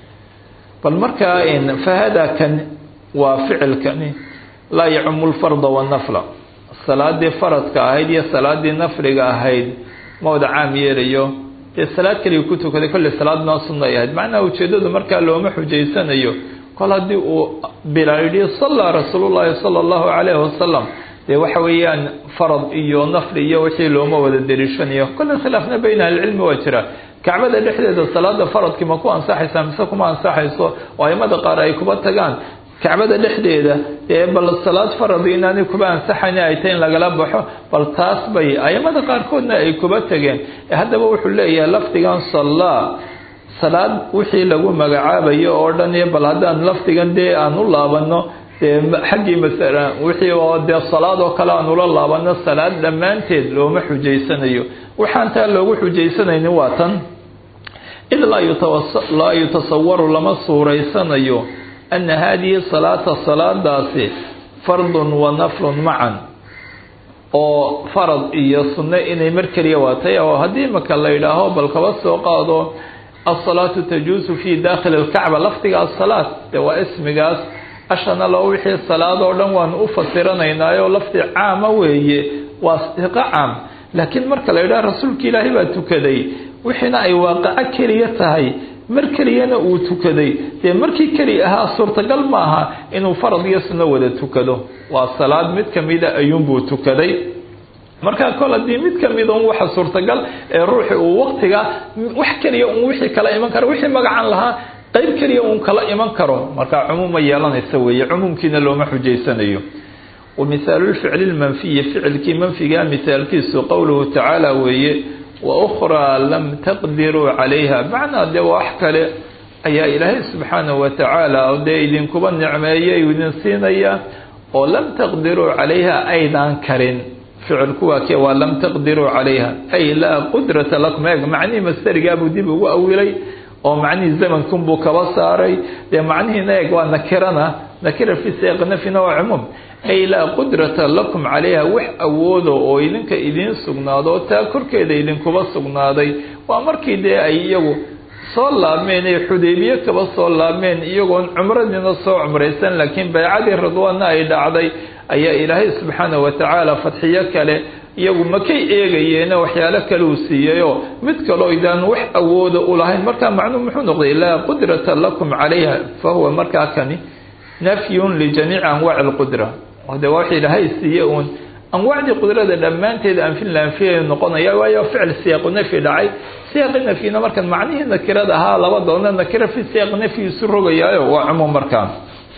bal markaa fahada kan waa ficilkani laa yacumu lfarda wanafla salaadii faradka ahayd iyo salaadii nafliga ahayd ma wada caam yeelayo dee salaad keliga ku tukaday kolley salaad noo sunay ahayd macnaha ujeedadu markaa looma xujaysanayo kol haddii uu bilaal yidhi sallaa rasuulullaahi sala allahu calayhi wasalam dee waxa weeyaan farad iyo nafli iyo wixii looma wada dariishanayo kolley khilaafna bayna ahlicilmi waa jira kacbada dhexdeeda salaada faradkii ma ku ansaxaysaa mise kuma ansaxayso oo aimada qaar ay kuba tagaan kacbada dhexdeeda dee bal salaad faradi inaanay kuba ansaxayn ay tahay in lagala baxo bal taas bay aimada qaarkoodna ay kuba tageen haddaba wuxuu leeyahay lafdigan sallaa salaad wixii lagu magacaabayo oo dhan iyo bal haddaan lafdigan dee aan u laabano dee xaggii masala wixii oo dee salaad oo kale aan ula laabano salaad dhammaanteed looma xujaysanayo waxaan taa loogu xujaysanayni waa tan id laa yutasawaru lama suuraysanayo ana haadihi salaata salaadaasi fardun wa naflun macan oo farad iyo sunno inay mar keliya waatay oo haddii maka la yidhaaho bal kaba soo qaado alsalaatu tajuusu fi dakhili alkacba lafdiga asalaat dee waa ismigaas ashana lo wixii salaad oo dhan waanu u fasiranaynaayo lafdi caama weeye waa iqa caam laakiin marka la yidhaha rasuulka ilaahay baa tukaday wixiina ay waaqaco keliya tahay mar keliyana uu tukaday dee markii keli ahaa suurtagal maaha inuu farad iyo sunno wada tukado waa salaad mid kamida ayuunbuu tukaday markaa kol haddii mid kamida un waxa suurtagal ee ruuxi uu waktiga wax keliya un wixii kala iman karo wixii magacan lahaa qeyb keliya uun kala iman karo markaa cumuuma yeelanaysa weeye cumuumkiina looma xujaysanayo wamithaalulficli lmanfiyi ficilkii manfigaa mithaalkiisu qowluhu tacaala weeye waukraa lam taqdiruu calayha macnaa dee wax kale ayaa ilaahay subxaanahu watacaala dee idinkuba nicmeeyay idin siinaya oo lam taqdiruu calayha aydaan karin ficilku waa ke waa lam taqdiruu calayha ay laa qudrata lakum eeg macnihii masterigaabuu dib ugu awilay oo macnihii zamankunbuu kaba saaray dee macnihiina eeg waa nakirana nakira fi seeq nafyina waa cumuum ay laa qudrata lakum calayha wax awoodo oo idinka idiin sugnaado oo taa korkeeda idinkuba sugnaaday waa markii dee ay iyagu soo laabmeen ee xudaybiye kaba soo laabmeen iyagoon cumradiina soo cumraysan laakiin baycadii ridwaanna ay dhacday ayaa ilaahay subxaanahu watacaala fadxiyo kale iyagu makay eegayeene waxyaalo kale uu siiyeyoo mid kaloo idaan wax awooda u lahayn markaa macnuu muxuu noqday laa qudrata lakum calayha fa huwa markaa kani nafyun lijamiici anwaaci lqudra de waa wax ilaahay siiye uun anwaacdii qudrada dhammaanteed anfin la anfiyay noqonaya waayo ficil siyaaqu nafyi dhacay siyaaqi nafyina markan macnihii nakirada ahaa laba doona nakira fi siyaaq nafyi isu rogayaayo waa cumuum markaa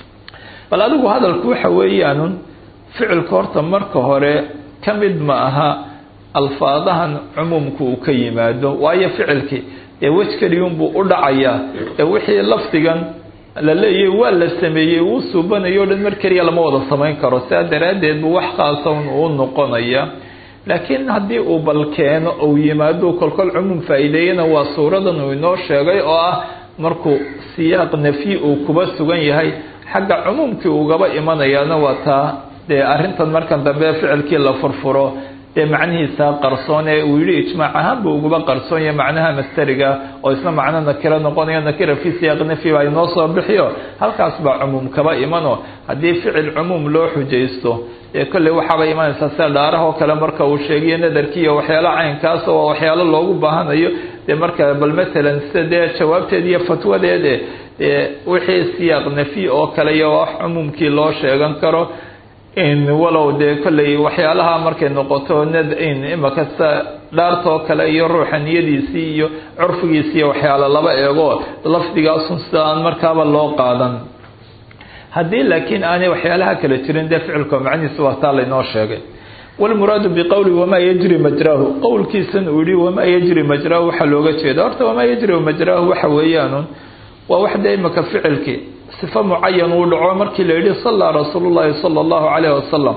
bal adigu hadalku waxa weeyaanun ficilka horta marka hore ka mid ma aha alfaadahan cumuumku uu ka yimaado waayo ficilkii dee wej keliyunbuu u dhacayaa ee wixii lafdigan la leeyahy waa la sameeyey uu suubanayo o dhan mar keliya lama wada samayn karo sidaa daraaddeed bu wax khaasa un uu noqonaya laakiin haddii uu bal keeno uu yimaado kolkol cumuum faa-iideeyana waa suuradan uu inoo sheegay oo ah markuu siyaaq nafyi uu kuba sugan yahay xagga cumuumkii ugaba imanayaana waa taa dee arrintan markan dambe ficilkii la furfuro dee macnihiisa qarsoon ee uu yihi ijmaac ahaan buu uguba qarsoonyahay macnaha masteriga oo isna macno nakiro noqonayo nakira fii siyaaq nafyi baa inoo soo bixiyo halkaas baa cumuum kaba imano haddii ficil cumuum loo xujaysto ee kolley waxaaba imanaysaa sida dhaarahoo kale marka uu sheegayo nadarkii iyo waxyaalo caynkaas oo waxyaalo loogu baahanayo dee marka bal matalan sida dee jawaabteed iyo fatwadeed e wixii siyaaq nafyi oo kale iyo wax cumuumkii loo sheegan karo walow dee kolley waxyaalaha markay noqoto nad imaka sida dhaartoo kale iyo ruuxa niyadiisii iyo curfigiisi iyo waxyaalo laba eego lafdigaasun sida aan markaaba loo qaadan haddii laakiin aanay waxyaalaha kale jirin dee ficilka macnihiisa waa taa laynoo sheegay walmuraadu biqowli wamaa yajri majraahu qowlkiisan uu yihi wamaa yajri majraahu waxaa looga jeeda horta wamaa yajri majraahu waxa weeyaanun waa wax dee imaka ficilkii sifo mucayan uu dhaco markii la yihi sallaa rasuulu llahi sala allahu calayh wasalam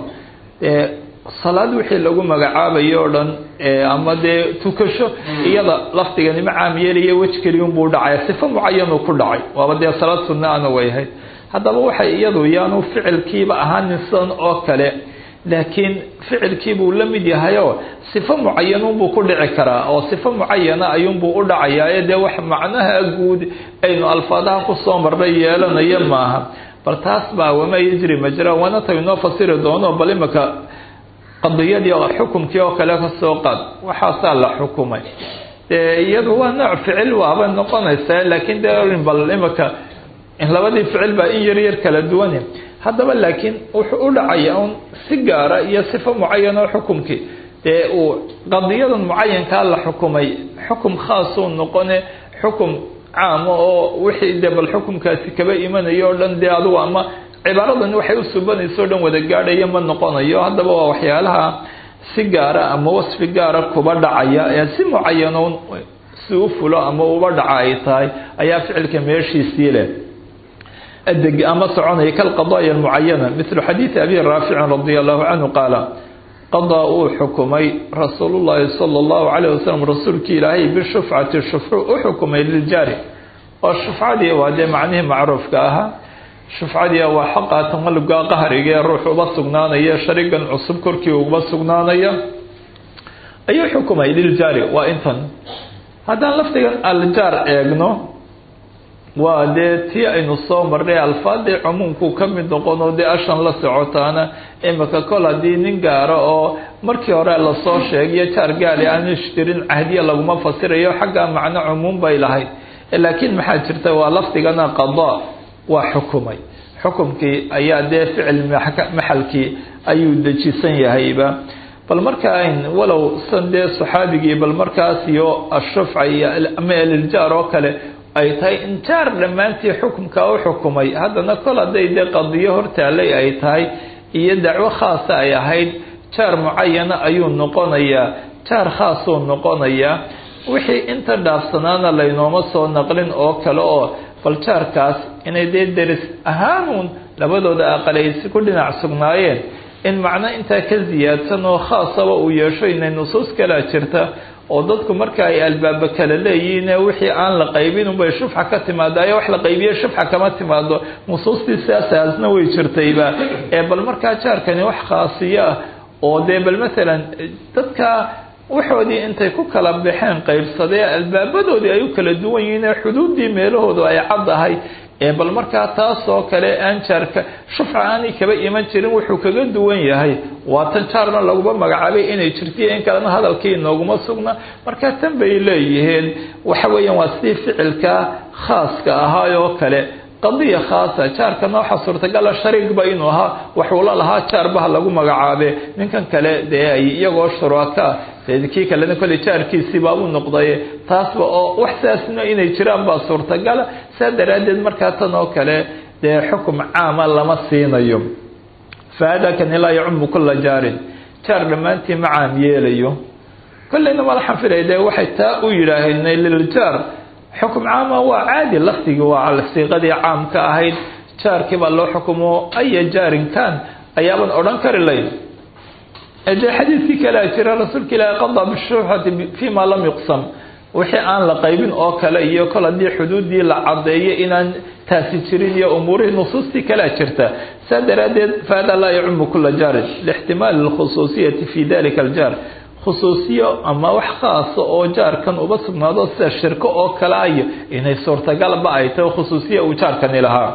salaad wixii lagu magacaabayo o dhan ama dee tukasho iyada lafdigani ma caam yeelaya wej keliyunbuu dhacaya sifo mucayanuu ku dhacay waaba dee salaad sunna ana wayhayd haddaba waxay iyadu yaanu ficilkiiba ahaanin sidan oo kale laakiin ficilkiibuu la mid yahayoo sifo mucayanunbuu ku dhici karaa oo sifo mucayana ayuunbuu u dhacayaa ee dee wax macnaha guud aynu alfaadaha kusoo marnay yeelanayo maaha bal taas baa wamaa yajri majra waana ta inoo fasiri doono bal imaka qadiyadii xukumkii oo kale kasoo qaad waxaasaa la xukumay iyadu waa nooc ficil waaba noqonaysaa laakiin dee bal imaka labadii ficil baa in yar yar kala duwan haddaba laakiin wuxuu u dhacaya un si gaara iyo sifo mucayano xukumkii dee uu qadiyadan mucayankaa la xukumay xukum khaasuu noqone xukum caama oo wixii dee bal xukumkaasi kaba imanayo o dhan dee adugu ama cibaaradan waxay u subanayso o dhan wada gaadhaya ma noqonayo haddaba waa waxyaalaha si gaara ama wasfi gaara kuba dhacaya ee si mucayano si u fulo ama uba dhaca ay tahay ayaa ficilka meeshiisii leh adeg ama soconaya kalqadaaya almucayana mithlu xadiidi abi raaficin radia allahu canhu qaala qadaa uu xukumay rasuulu llahi sala allahu calayh wasalam rasuulkii ilaahay bishufcati shufcu u xukumay liljaari oo shufcadii waa dee macnihii macruufka ahaa shufcadii waa xaqa tamalubka qahriga ee ruux uba sugnaanaya sharigan cusub korkii uba sugnaanaya ayuu xukumay liljaari waa intan haddaan lafdigan aljaar eegno waa dee tii aynu soo marnay alfaadii cumuumku ka mid noqono dee ashan la socotaana imika kol haddii nin gaara oo markii hore lasoo sheegiyo jaar gaali aan ishtirin cahdiya laguma fasirayo xagga macno cumuum bay lahayd laakiin maxaa jirta waa lafdigana qadaa waa xukumay xukumkii ayaa dee ficil maxalkii ayuu dejisan yahayba bal markaa walow san dee saxaabigii bal markaas iyo ashufca iyo ama aliljaar oo kale ay tahay injaar dhammaantii xukumka u xukumay haddana kol hadday dee qadiyo hortaalay ay tahay iyo dacwo khaasa ay ahayd jaar mucayana ayuu noqonayaa jaar khaasuu noqonayaa wixii inta dhaafsanaana laynooma soo naqlin oo kale oo bal jaarkaas inay dee deris ahaanuun labadooda aqalaysi ku dhinac sugnaayeen in macno intaa ka siyaadsan oo khaasaba uu yeesho inay nusuus kalaa jirta oo dadku marka ay albaaba kala leeyihiin wixii aan la qaybin unbay shufxa ka timaado ayaa wax la qaybiye shufxa kama timaado nusuustii siyaasaasna way jirtayba ee bal markaa jaarkani wax khaasiyo ah oo dee bal matalan dadka waxoodii intay ku kala baxeen qaybsadee albaabadoodii ay u kala duwan yihiin ee xuduuddii meelahoodu ay caddahay ee bal markaa taasoo kale aan jaarka shufca aanay kaba iman jirin wuxuu kaga duwan yahay waa tan jaarna laguma magacaabay inay jirtiyo in kalena hadalkii inooguma sugna markaa tan bay leeyihiin waxa weeyaan waa sidii ficilka khaaska ahaayoo kale qadiya khaasa jaarkana waxaa suurtagala shariigba inuu ahaa waxuula lahaa jaarbaha lagu magacaabe ninkan kale dee ay iyagoo shuraka dee kii kalena kolley jaarkiisiibaa u noqday taasba oo wax sidaasna inay jiraan baa suurtagala saa daraaddeed markaa tan oo kale dee xukum caama lama siinayo fa hada kani laa yacumu kula jaarin jaar dhammaantii ma caam yeelayo kolleyna malaxan filay dee waxay taa u yidhaaheen liljaar xukum caama waa caadi lafdigii waa siiqadii caamka ahayd jaarkii baa loo xukumo aya jaarin kan ayaaban odhan kari layn dee xadiidkii kalea jira rasuulka ilaahi qadaa bishuuxati fima lam yuqsam wixii aan la qaybin oo kale iyo kol haddii xuduuddii la cadeeyo inaan taasi jirin iyo umuurihii nusuustii kalea jirta saa daraaddeed fahada laa yacumu kula jaarin lixtimaali lkhusuusiyati fi dalika aljaar khusuusiyo ama wax khaasa oo jaarkan uba sugnaado sida shirko oo kale ayo inay suurtagalba ay tahay khusuusiya uu jaarkani lahaa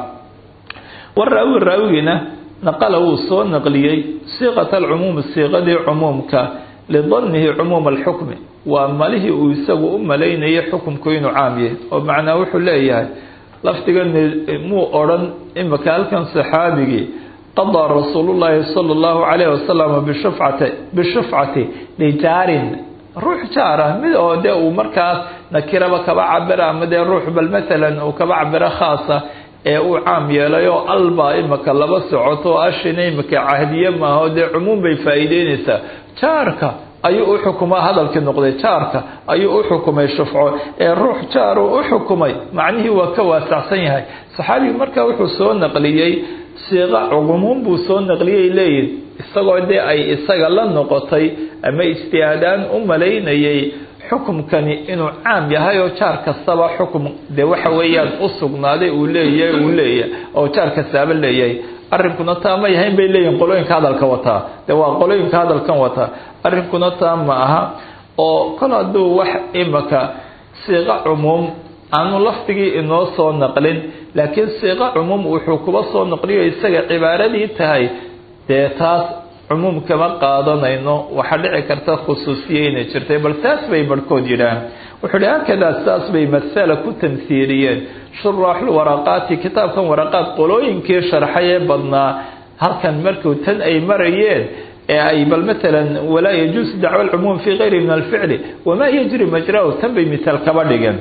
waraawi raawigiina naqala wuu soo naqliyey siiqata alcumuumi siiqadii cumuumka lidanihi cumuuma alxukmi waa malihii uu isagu u malaynayay xukumku inuu caam yahay oo macnaa wuxuu leeyahay lafdigan muu odhan imika halkan saxaabigii qadaa rasuulullaahi sala allahu calayhi wasalam bishufcati bishufcati lijaarin ruux jaara mid oo dee uu markaas nakiraba kaba cabira ama dee ruux bal maalan uu kaba cabiro khaasa ee uu caam yeelay oo albaa imika laba socoto oo ashina imika cahdiye maaha dee cumuum bay faa'iideynaysaa jaarka ayuu u xukumaa hadalkii noqday jaarka ayuu u xukumay shufco ee ruux jaar uu u xukumay macnihii waa ka waasacsan yahay saxaabigu markaa wuxuu soo naqliyey siiqa cumuum buu soo naqliyay leeyihin isagoo dee ay isaga la noqotay ama ijtihaadaan u malaynayay xukumkani inuu caam yahay oo jaar kastaba xukum dee waxa weeyaan u sugnaaday uu leeyahay uu leeyahay oo jaar kastaaba leeyahay arrinkuna taa ma yahayn bay leeyihin qolooyinka hadalka wataa dee waa qolooyinka hadalkan wataa arrinkuna taa ma aha oo kol hadduu wax imaka siiqa cumuum aanu lafdigii inoo soo naqlin laakiin siiqa cumuum wuxuu kuba soo naqliyo isaga cibaaradii tahay dee taas cumuum kama qaadanayno waxaa dhici karta khusuusiye inay jirtay bal taas bay barhkood yidhaah wuxuu hi hakadaa saas bay masala ku tamhiiliyeen shuraaxul waraqaati kitaabkan waraqaad qolooyinkii sharxay ee badnaa halkan markuu tan ay marayeen ee ay bal maalan walaa yajuusu dacwa alcumuum fii gayri min alficli wamaa yajri majrahu tan bay misaal kaba dhigeen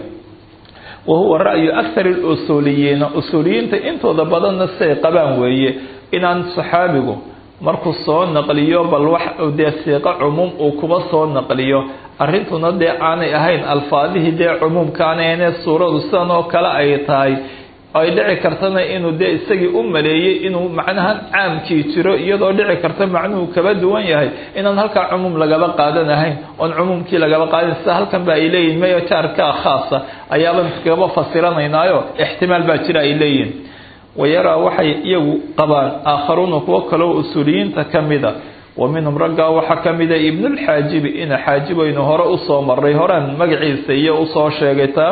wa huwa ra'yu akthar lusuuliyiina usuuliyiinta intooda badanna siay qabaan weeye inaan saxaabigu markuu soo naqliyo bal wax dee siiqo cumuum uu kuba soo naqliyo arrintuna dee aanay ahayn alfaadihii dee cumuumka aanay ahne suuradu sidan oo kale ay tahay ay dhici kartana inuu dee isagii u maleeyey inuu macnahan caamkii jiro iyadoo dhici karta macnuhu kaba duwan yahay inaan halkaa cumuum lagaba qaadanahayn oon cumuumkii lagaba qaadan sida halkan ba ay leeyihin mayo jaarkaa khaasa ayaaban kaba fasiranaynaayo ixtimaal baa jira ay leeyihin wayaraa waxay iyagu qabaan aakharuuna kuwo kaleo usuuliyiinta ka mida wa minhum raggaa waxaa ka mida ibnulxaajibi ina xaajibaynu hore usoo maray horaan magaciisa iyo usoo sheegaytaa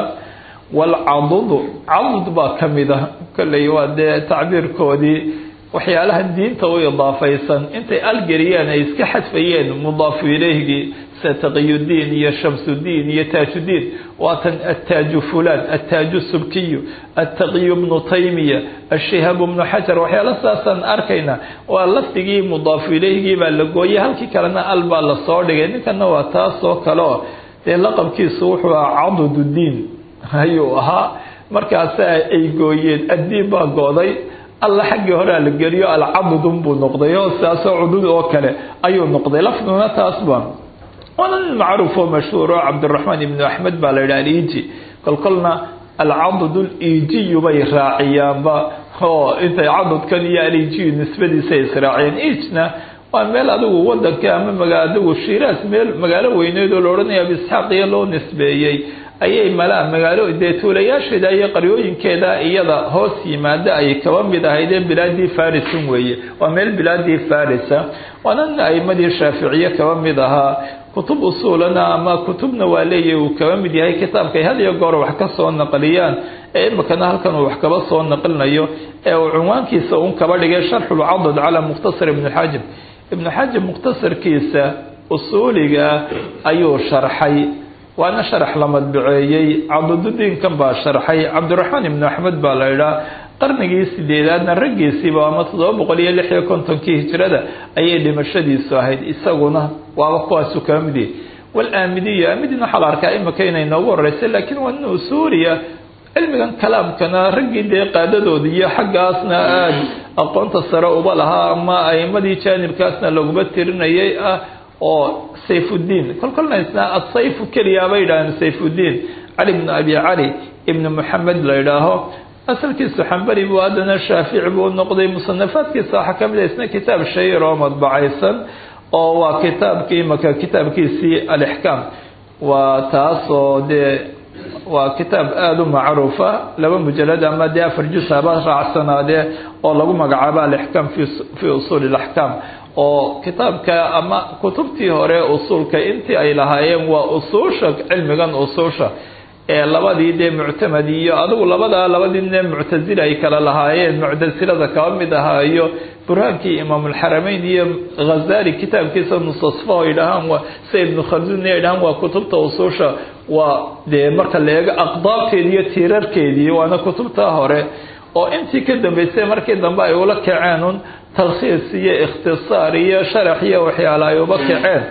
walcadudu cadud baa ka mida kolley waa dee tacbiirkoodii waxyaalaha diinta u idaafaysan intay algeriyeen ay iska xadfayeen mudaafu ileyhgii sida taqiyudiin iyo shamsudiin iyo taajudiin waatan attaaju fulaan attaaju subkiyu attaqiyu bnu taymiya ashihaabu bnu xajar waxyaala saasaan arkayna waa lafdigii mudaafu ileyhgii baa la gooyay halkii kalena al baa lasoo dhigay ninkana waa taasoo kaleo dee laqabkiisu wuxuu ahaa cadududiin ayuu ahaa markaasa ay gooyeen addiin baa gooday alla xaggii horea la geliyo alcadudun buu noqday oo sidaasoo cudud oo kale ayuu noqday lafduna taasba waana nin macruuf oo mashhuur oo cabdiraxmaan ibnu axmed baa la yidhaha aliiji kolkolna alcadud liijiyu bay raaciyaanba oo intay cadudkan iyo aliijiyu nisbadiisa israaciyeen iijna waa meel adigu wadanka ama maga adigu shiiraas meel magaalo weyneed oo la odhanaya abisxaaqiya loo nisbeeyey ayay malaa magaalo dee tuulayaasheeda iyo qaryooyinkeeda iyada hoos yimaada ay kaba mid ahaydee bilaadii farisun weeye waa meel bilaadii farisa waana aimadii shaaficiye kaba mid ahaa kutub usuulana ama kutubna waa leeyahy uu kaba mid yahay kitaabka ay had iyo goor wax ka soo naqliyaan ee imikana halkan uu wax kaba soo naqlinayo ee uu cunwaankiisa un kaba dhigay sharxulcadad calaa mukhtasar ibnu xaajib ibnu xaajib mukhtasarkiisa usuuliga ayuu sharxay waana sharax la madbaceeyey cabdududiinkan baa sharxay cabdiraxmaan ibnu axmed baa la idhaa qarnigii sideedaadna raggiisiiba ama toddoba boqol iyo lix iyo kontonkii hijrada ayay dhimashadiisu ahayd isaguna waaba kuwaasu kaba mid yahay walaamidiya aamidina waxaa la arkaa imika inay noogu horeysay laakiin waa nin usuuriya cilmigan kalaamkana raggii dee qaadadooda iyo xaggaasna aada aqoonta sare uba lahaa ama aimadii jaanibkaasna laguma tirinayay ah oo sayfudiin kolkolna isna asayfu keliya bay yidhahdeen sayfudiin cali bnu abi cali ibnu moxamed la idhaaho asalkiisu xambari buu haddana shaafici buu noqday musanafaadkiisa waxaa ka mid a isna kitaab shayir oo madbacaysan oo waa kitaabkii imaka kitaabkiisii alixkaam waa taas oo dee waa kitaab aada u macruufa laba mujalad ama dee afar juz haba raacsanaadee oo lagu magacaabo alixkaam fii usuuli ilaxkaam oo kitaabka ama kutubtii hore usuulka intii ay lahaayeen waa usuusha cilmigan usuusha ee labadii dee muctamad iyo adigu labadaa labadii ne muctazila ay kala lahaayeen muctasilada kaba mid ahaa iyo burhaankii imaamulxarameyn iyo ghazali kitaabkiisa mustasfa ay dhahaan waa sida ibnu khaldun ay dhahaan waa kutubta usuusha waa dee marka la eego aqdaabkeedi iyo tiirarkeedii waana kutubta hore oo intii ka dambeysay markii dambe ay ula kaceen un talkhiis iyo ikhtisaar iyo sharax iyo waxyaala ay uba kaceen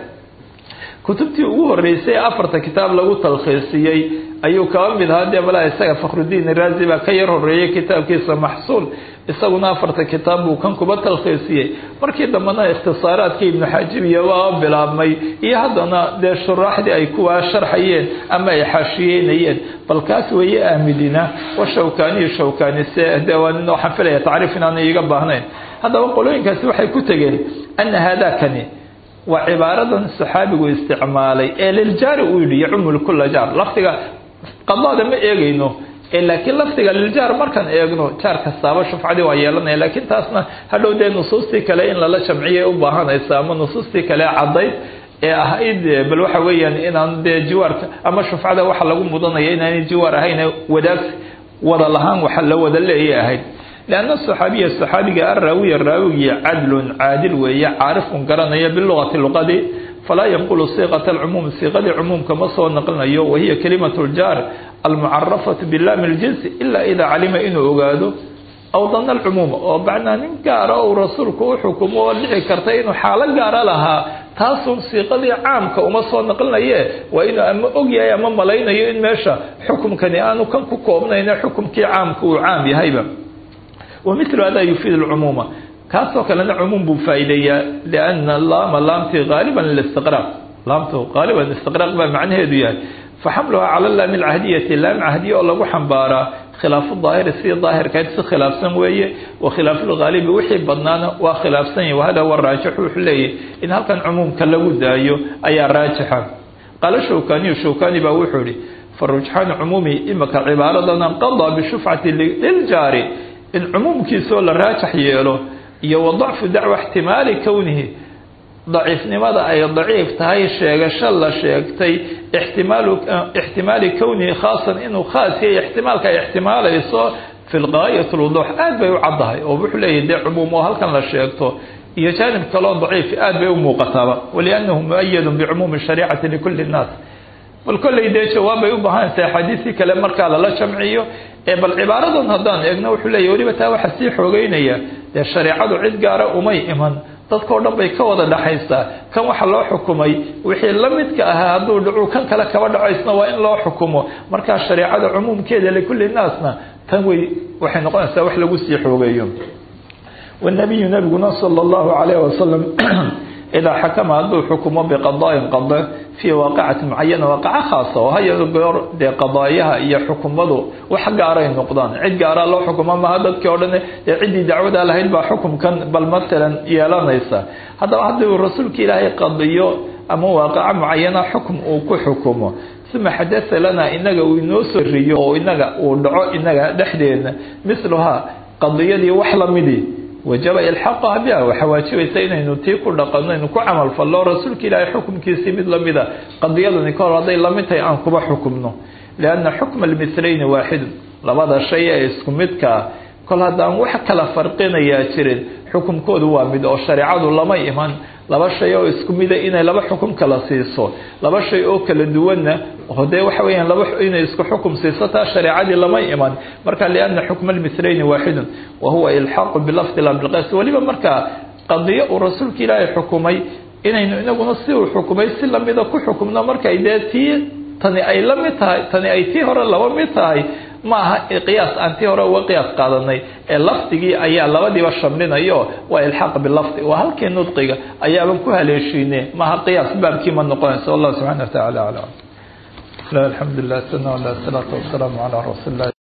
kutubtii ugu horeysay afarta kitaab lagu talkhiisiyey ayuu kaba mid ahaa dee malaa isaga fakhrudiin iraazi baa ka yar horeeyey kitaabkiisa maxsuul isaguna afarta kitaab buu kan kuba talkhiisiyey markii dambena ikhtisaaraadkii ibnu xaajib iyo waa bilaabmay iyo haddana dee shuraaxdii ay kuwaa sharxayeen ama ay xaashiyeynayeen bal kaas weeye aamidina wa shawkaaniyo shawkaani se de waxaan filaya tacriif inaanay iiga baahnayn haddaba qolooyinkaasi waxay ku tegeen ana haadakani waa cibaaradan saxaabigu isticmaalay ee liljaari uu yidhi yacumu kula jaar lafdiga qadaada ma eegayno laakiin lafdiga liljaar markaan eegno jaar kastaaba shufcadii waa yeelanaya laakiin taasna hadhow dee nusuustii kale in lala jamciyay u baahanaysa ama nusuustii kale caddayd ee ahayd bal waxa weeyaan inaan dee jiwaarka ama shufcada waxa lagu mudanaya inaanay jiwaar ahayn wadaagsi wada lahaan waxa la wada leeyay ahayd lianna saxaabiya saxaabiga araawiya raawigii cadlun caadil weeye caarifun garanaya bilugati luqadii falaa yanqulu siiqata alcumuum siiqadii cumuumka ma soo naqlinayo wahiya kalimatu ljaar almucarafatu bilaami ljinsi ilaa idaa calima inuu ogaado aw dana alcumuuma oo bacnaa nin gaara uu rasuulku u xukumo oo dhici karta inuu xaalo gaara lahaa taasun siiqadii caamka uma soo naqlinaye waa inuu ama ogyahay ama malaynayo in meesha xukumkani aanu kan ku koobnayna xukumkii caamka uu caam yahayba wamilu hada yufiid lcumuuma kaasoo kalena cumuum buu faa'iideeyaa liana laama laamtii haaliban listiqraaq laamtu haaliban istiqraaq baa macnaheedu yahay faxamluhaa cala laami lcahdiyati laam cahdiya oo lagu xambaaraa khilaafu daahiri sidii daahirkayd si khilaafsan weeye wa khilaafu lghaalibi wixii badnaana waa khilaafsan yahi wahada wa raajixu wuxuu leeyahy in halkan cumuumka lagu daayo ayaa raajixa qaala shawkaniyu shawkani baa wuxuu ihi farujxaanu cumuumi imaka cibaaradana qadaa bishufcati liljaari in cumuumkiisoo la raajax yeelo iyo wa dacfu dacwa ixtimaali kownihi daciifnimada ay daciif tahay sheegasho la sheegtay ixtimaalu ixtimaali kownihi khaasan inuu khaas yahay ixtimaalka ay ixtimaalayso fi lgaayat lwuduux aad bay u caddahay oo wuxuu leeyahy dee cumuum oo halkan la sheegto iyo jaanib kaloo daciif aad bay u muuqataaba waliannahu muayadun bicumuumi shariicati likulli nnaas bal kolley dee jawaab bay u baahanaysa axaadiisii kale markaa lala jamciyo ee bal cibaaradan haddaan eegno wuxuu leeyahy weliba taa waxaa sii xoogeynaya dee shareecadu cid gaara umay iman dadkao dhan bay ka wada dhaxaysaa kan waxa loo xukumay wixii la midka ahaa hadduu dhacu kan kale kaba dhacaysna waa in loo xukumo markaa shareecada cumuumkeeda likulli naasna tan wey waxay noqonaysaa wax lagu sii xoogeeyo wanabiyu nabiguna sala allahu calayh wasalam idaa xakama hadduu xukumo biqadaain qada fii waaqicati mucayana waaqaco khaasa oo haya goor dee qadaayaha iyo xukumadu wax gaaray noqdaan cid gaaraa loo xukumo maha dadkii o dhan dee ciddii dacwada lahayd baa xukumkan bal matalan yeelanaysa haddaba haddii uu rasuulka ilaahay qadiyo ama waaqaco mucayana xukum uu ku xukumo uma xadasa lana inaga uu inoo soo riyo oo inaga uu dhaco inaga dhexdeedna miluhaa qadiyadii wax lamidii wajaba ilxaqaha biha waxaa waajibaysa inaynu tii ku dhaqanno aynu ku camal fallo rasuulka ilaahay xukumkiisii mid lamida qadiyadani kahor hadday lamid tahay aan kuba xukumno lianna xukma almitlayni waaxidun labada shay ee isku midkaa kol haddaan wax kala farqinayaa jirin xukumkoodu waa mid oo shareecadu lama iman laba shay oo isku mida inay laba xukum kala siiso laba shay oo kala duwanna oo dee waxa weeyaan laba inay isku xukum siiso taa shareecadii lama iman marka lianna xukma almitlayni waaxidun wa huwa ilxaaqu bilafdi la bilqays weliba markaa qadiyo uu rasuulka ilaahay xukumay inaynu inaguna si uu xukumay si lamida ku xukumno markay dee tii tani ay la mid tahay tani ay tii hore laba mid tahay ma aha qiyaas aan tii hore uga qiyaas qaadanay ee lafdigii ayaa labadiiba shamlinayo waa ilxaaq bilafdi waa halkii nudqiga ayaaban ku haleeshiine maaha qiyaas baabkii ma noqonaysa wallahu subxana wa tacala aclam لا الحمد لله سنة ولا الصلاة والسلام على رسول الله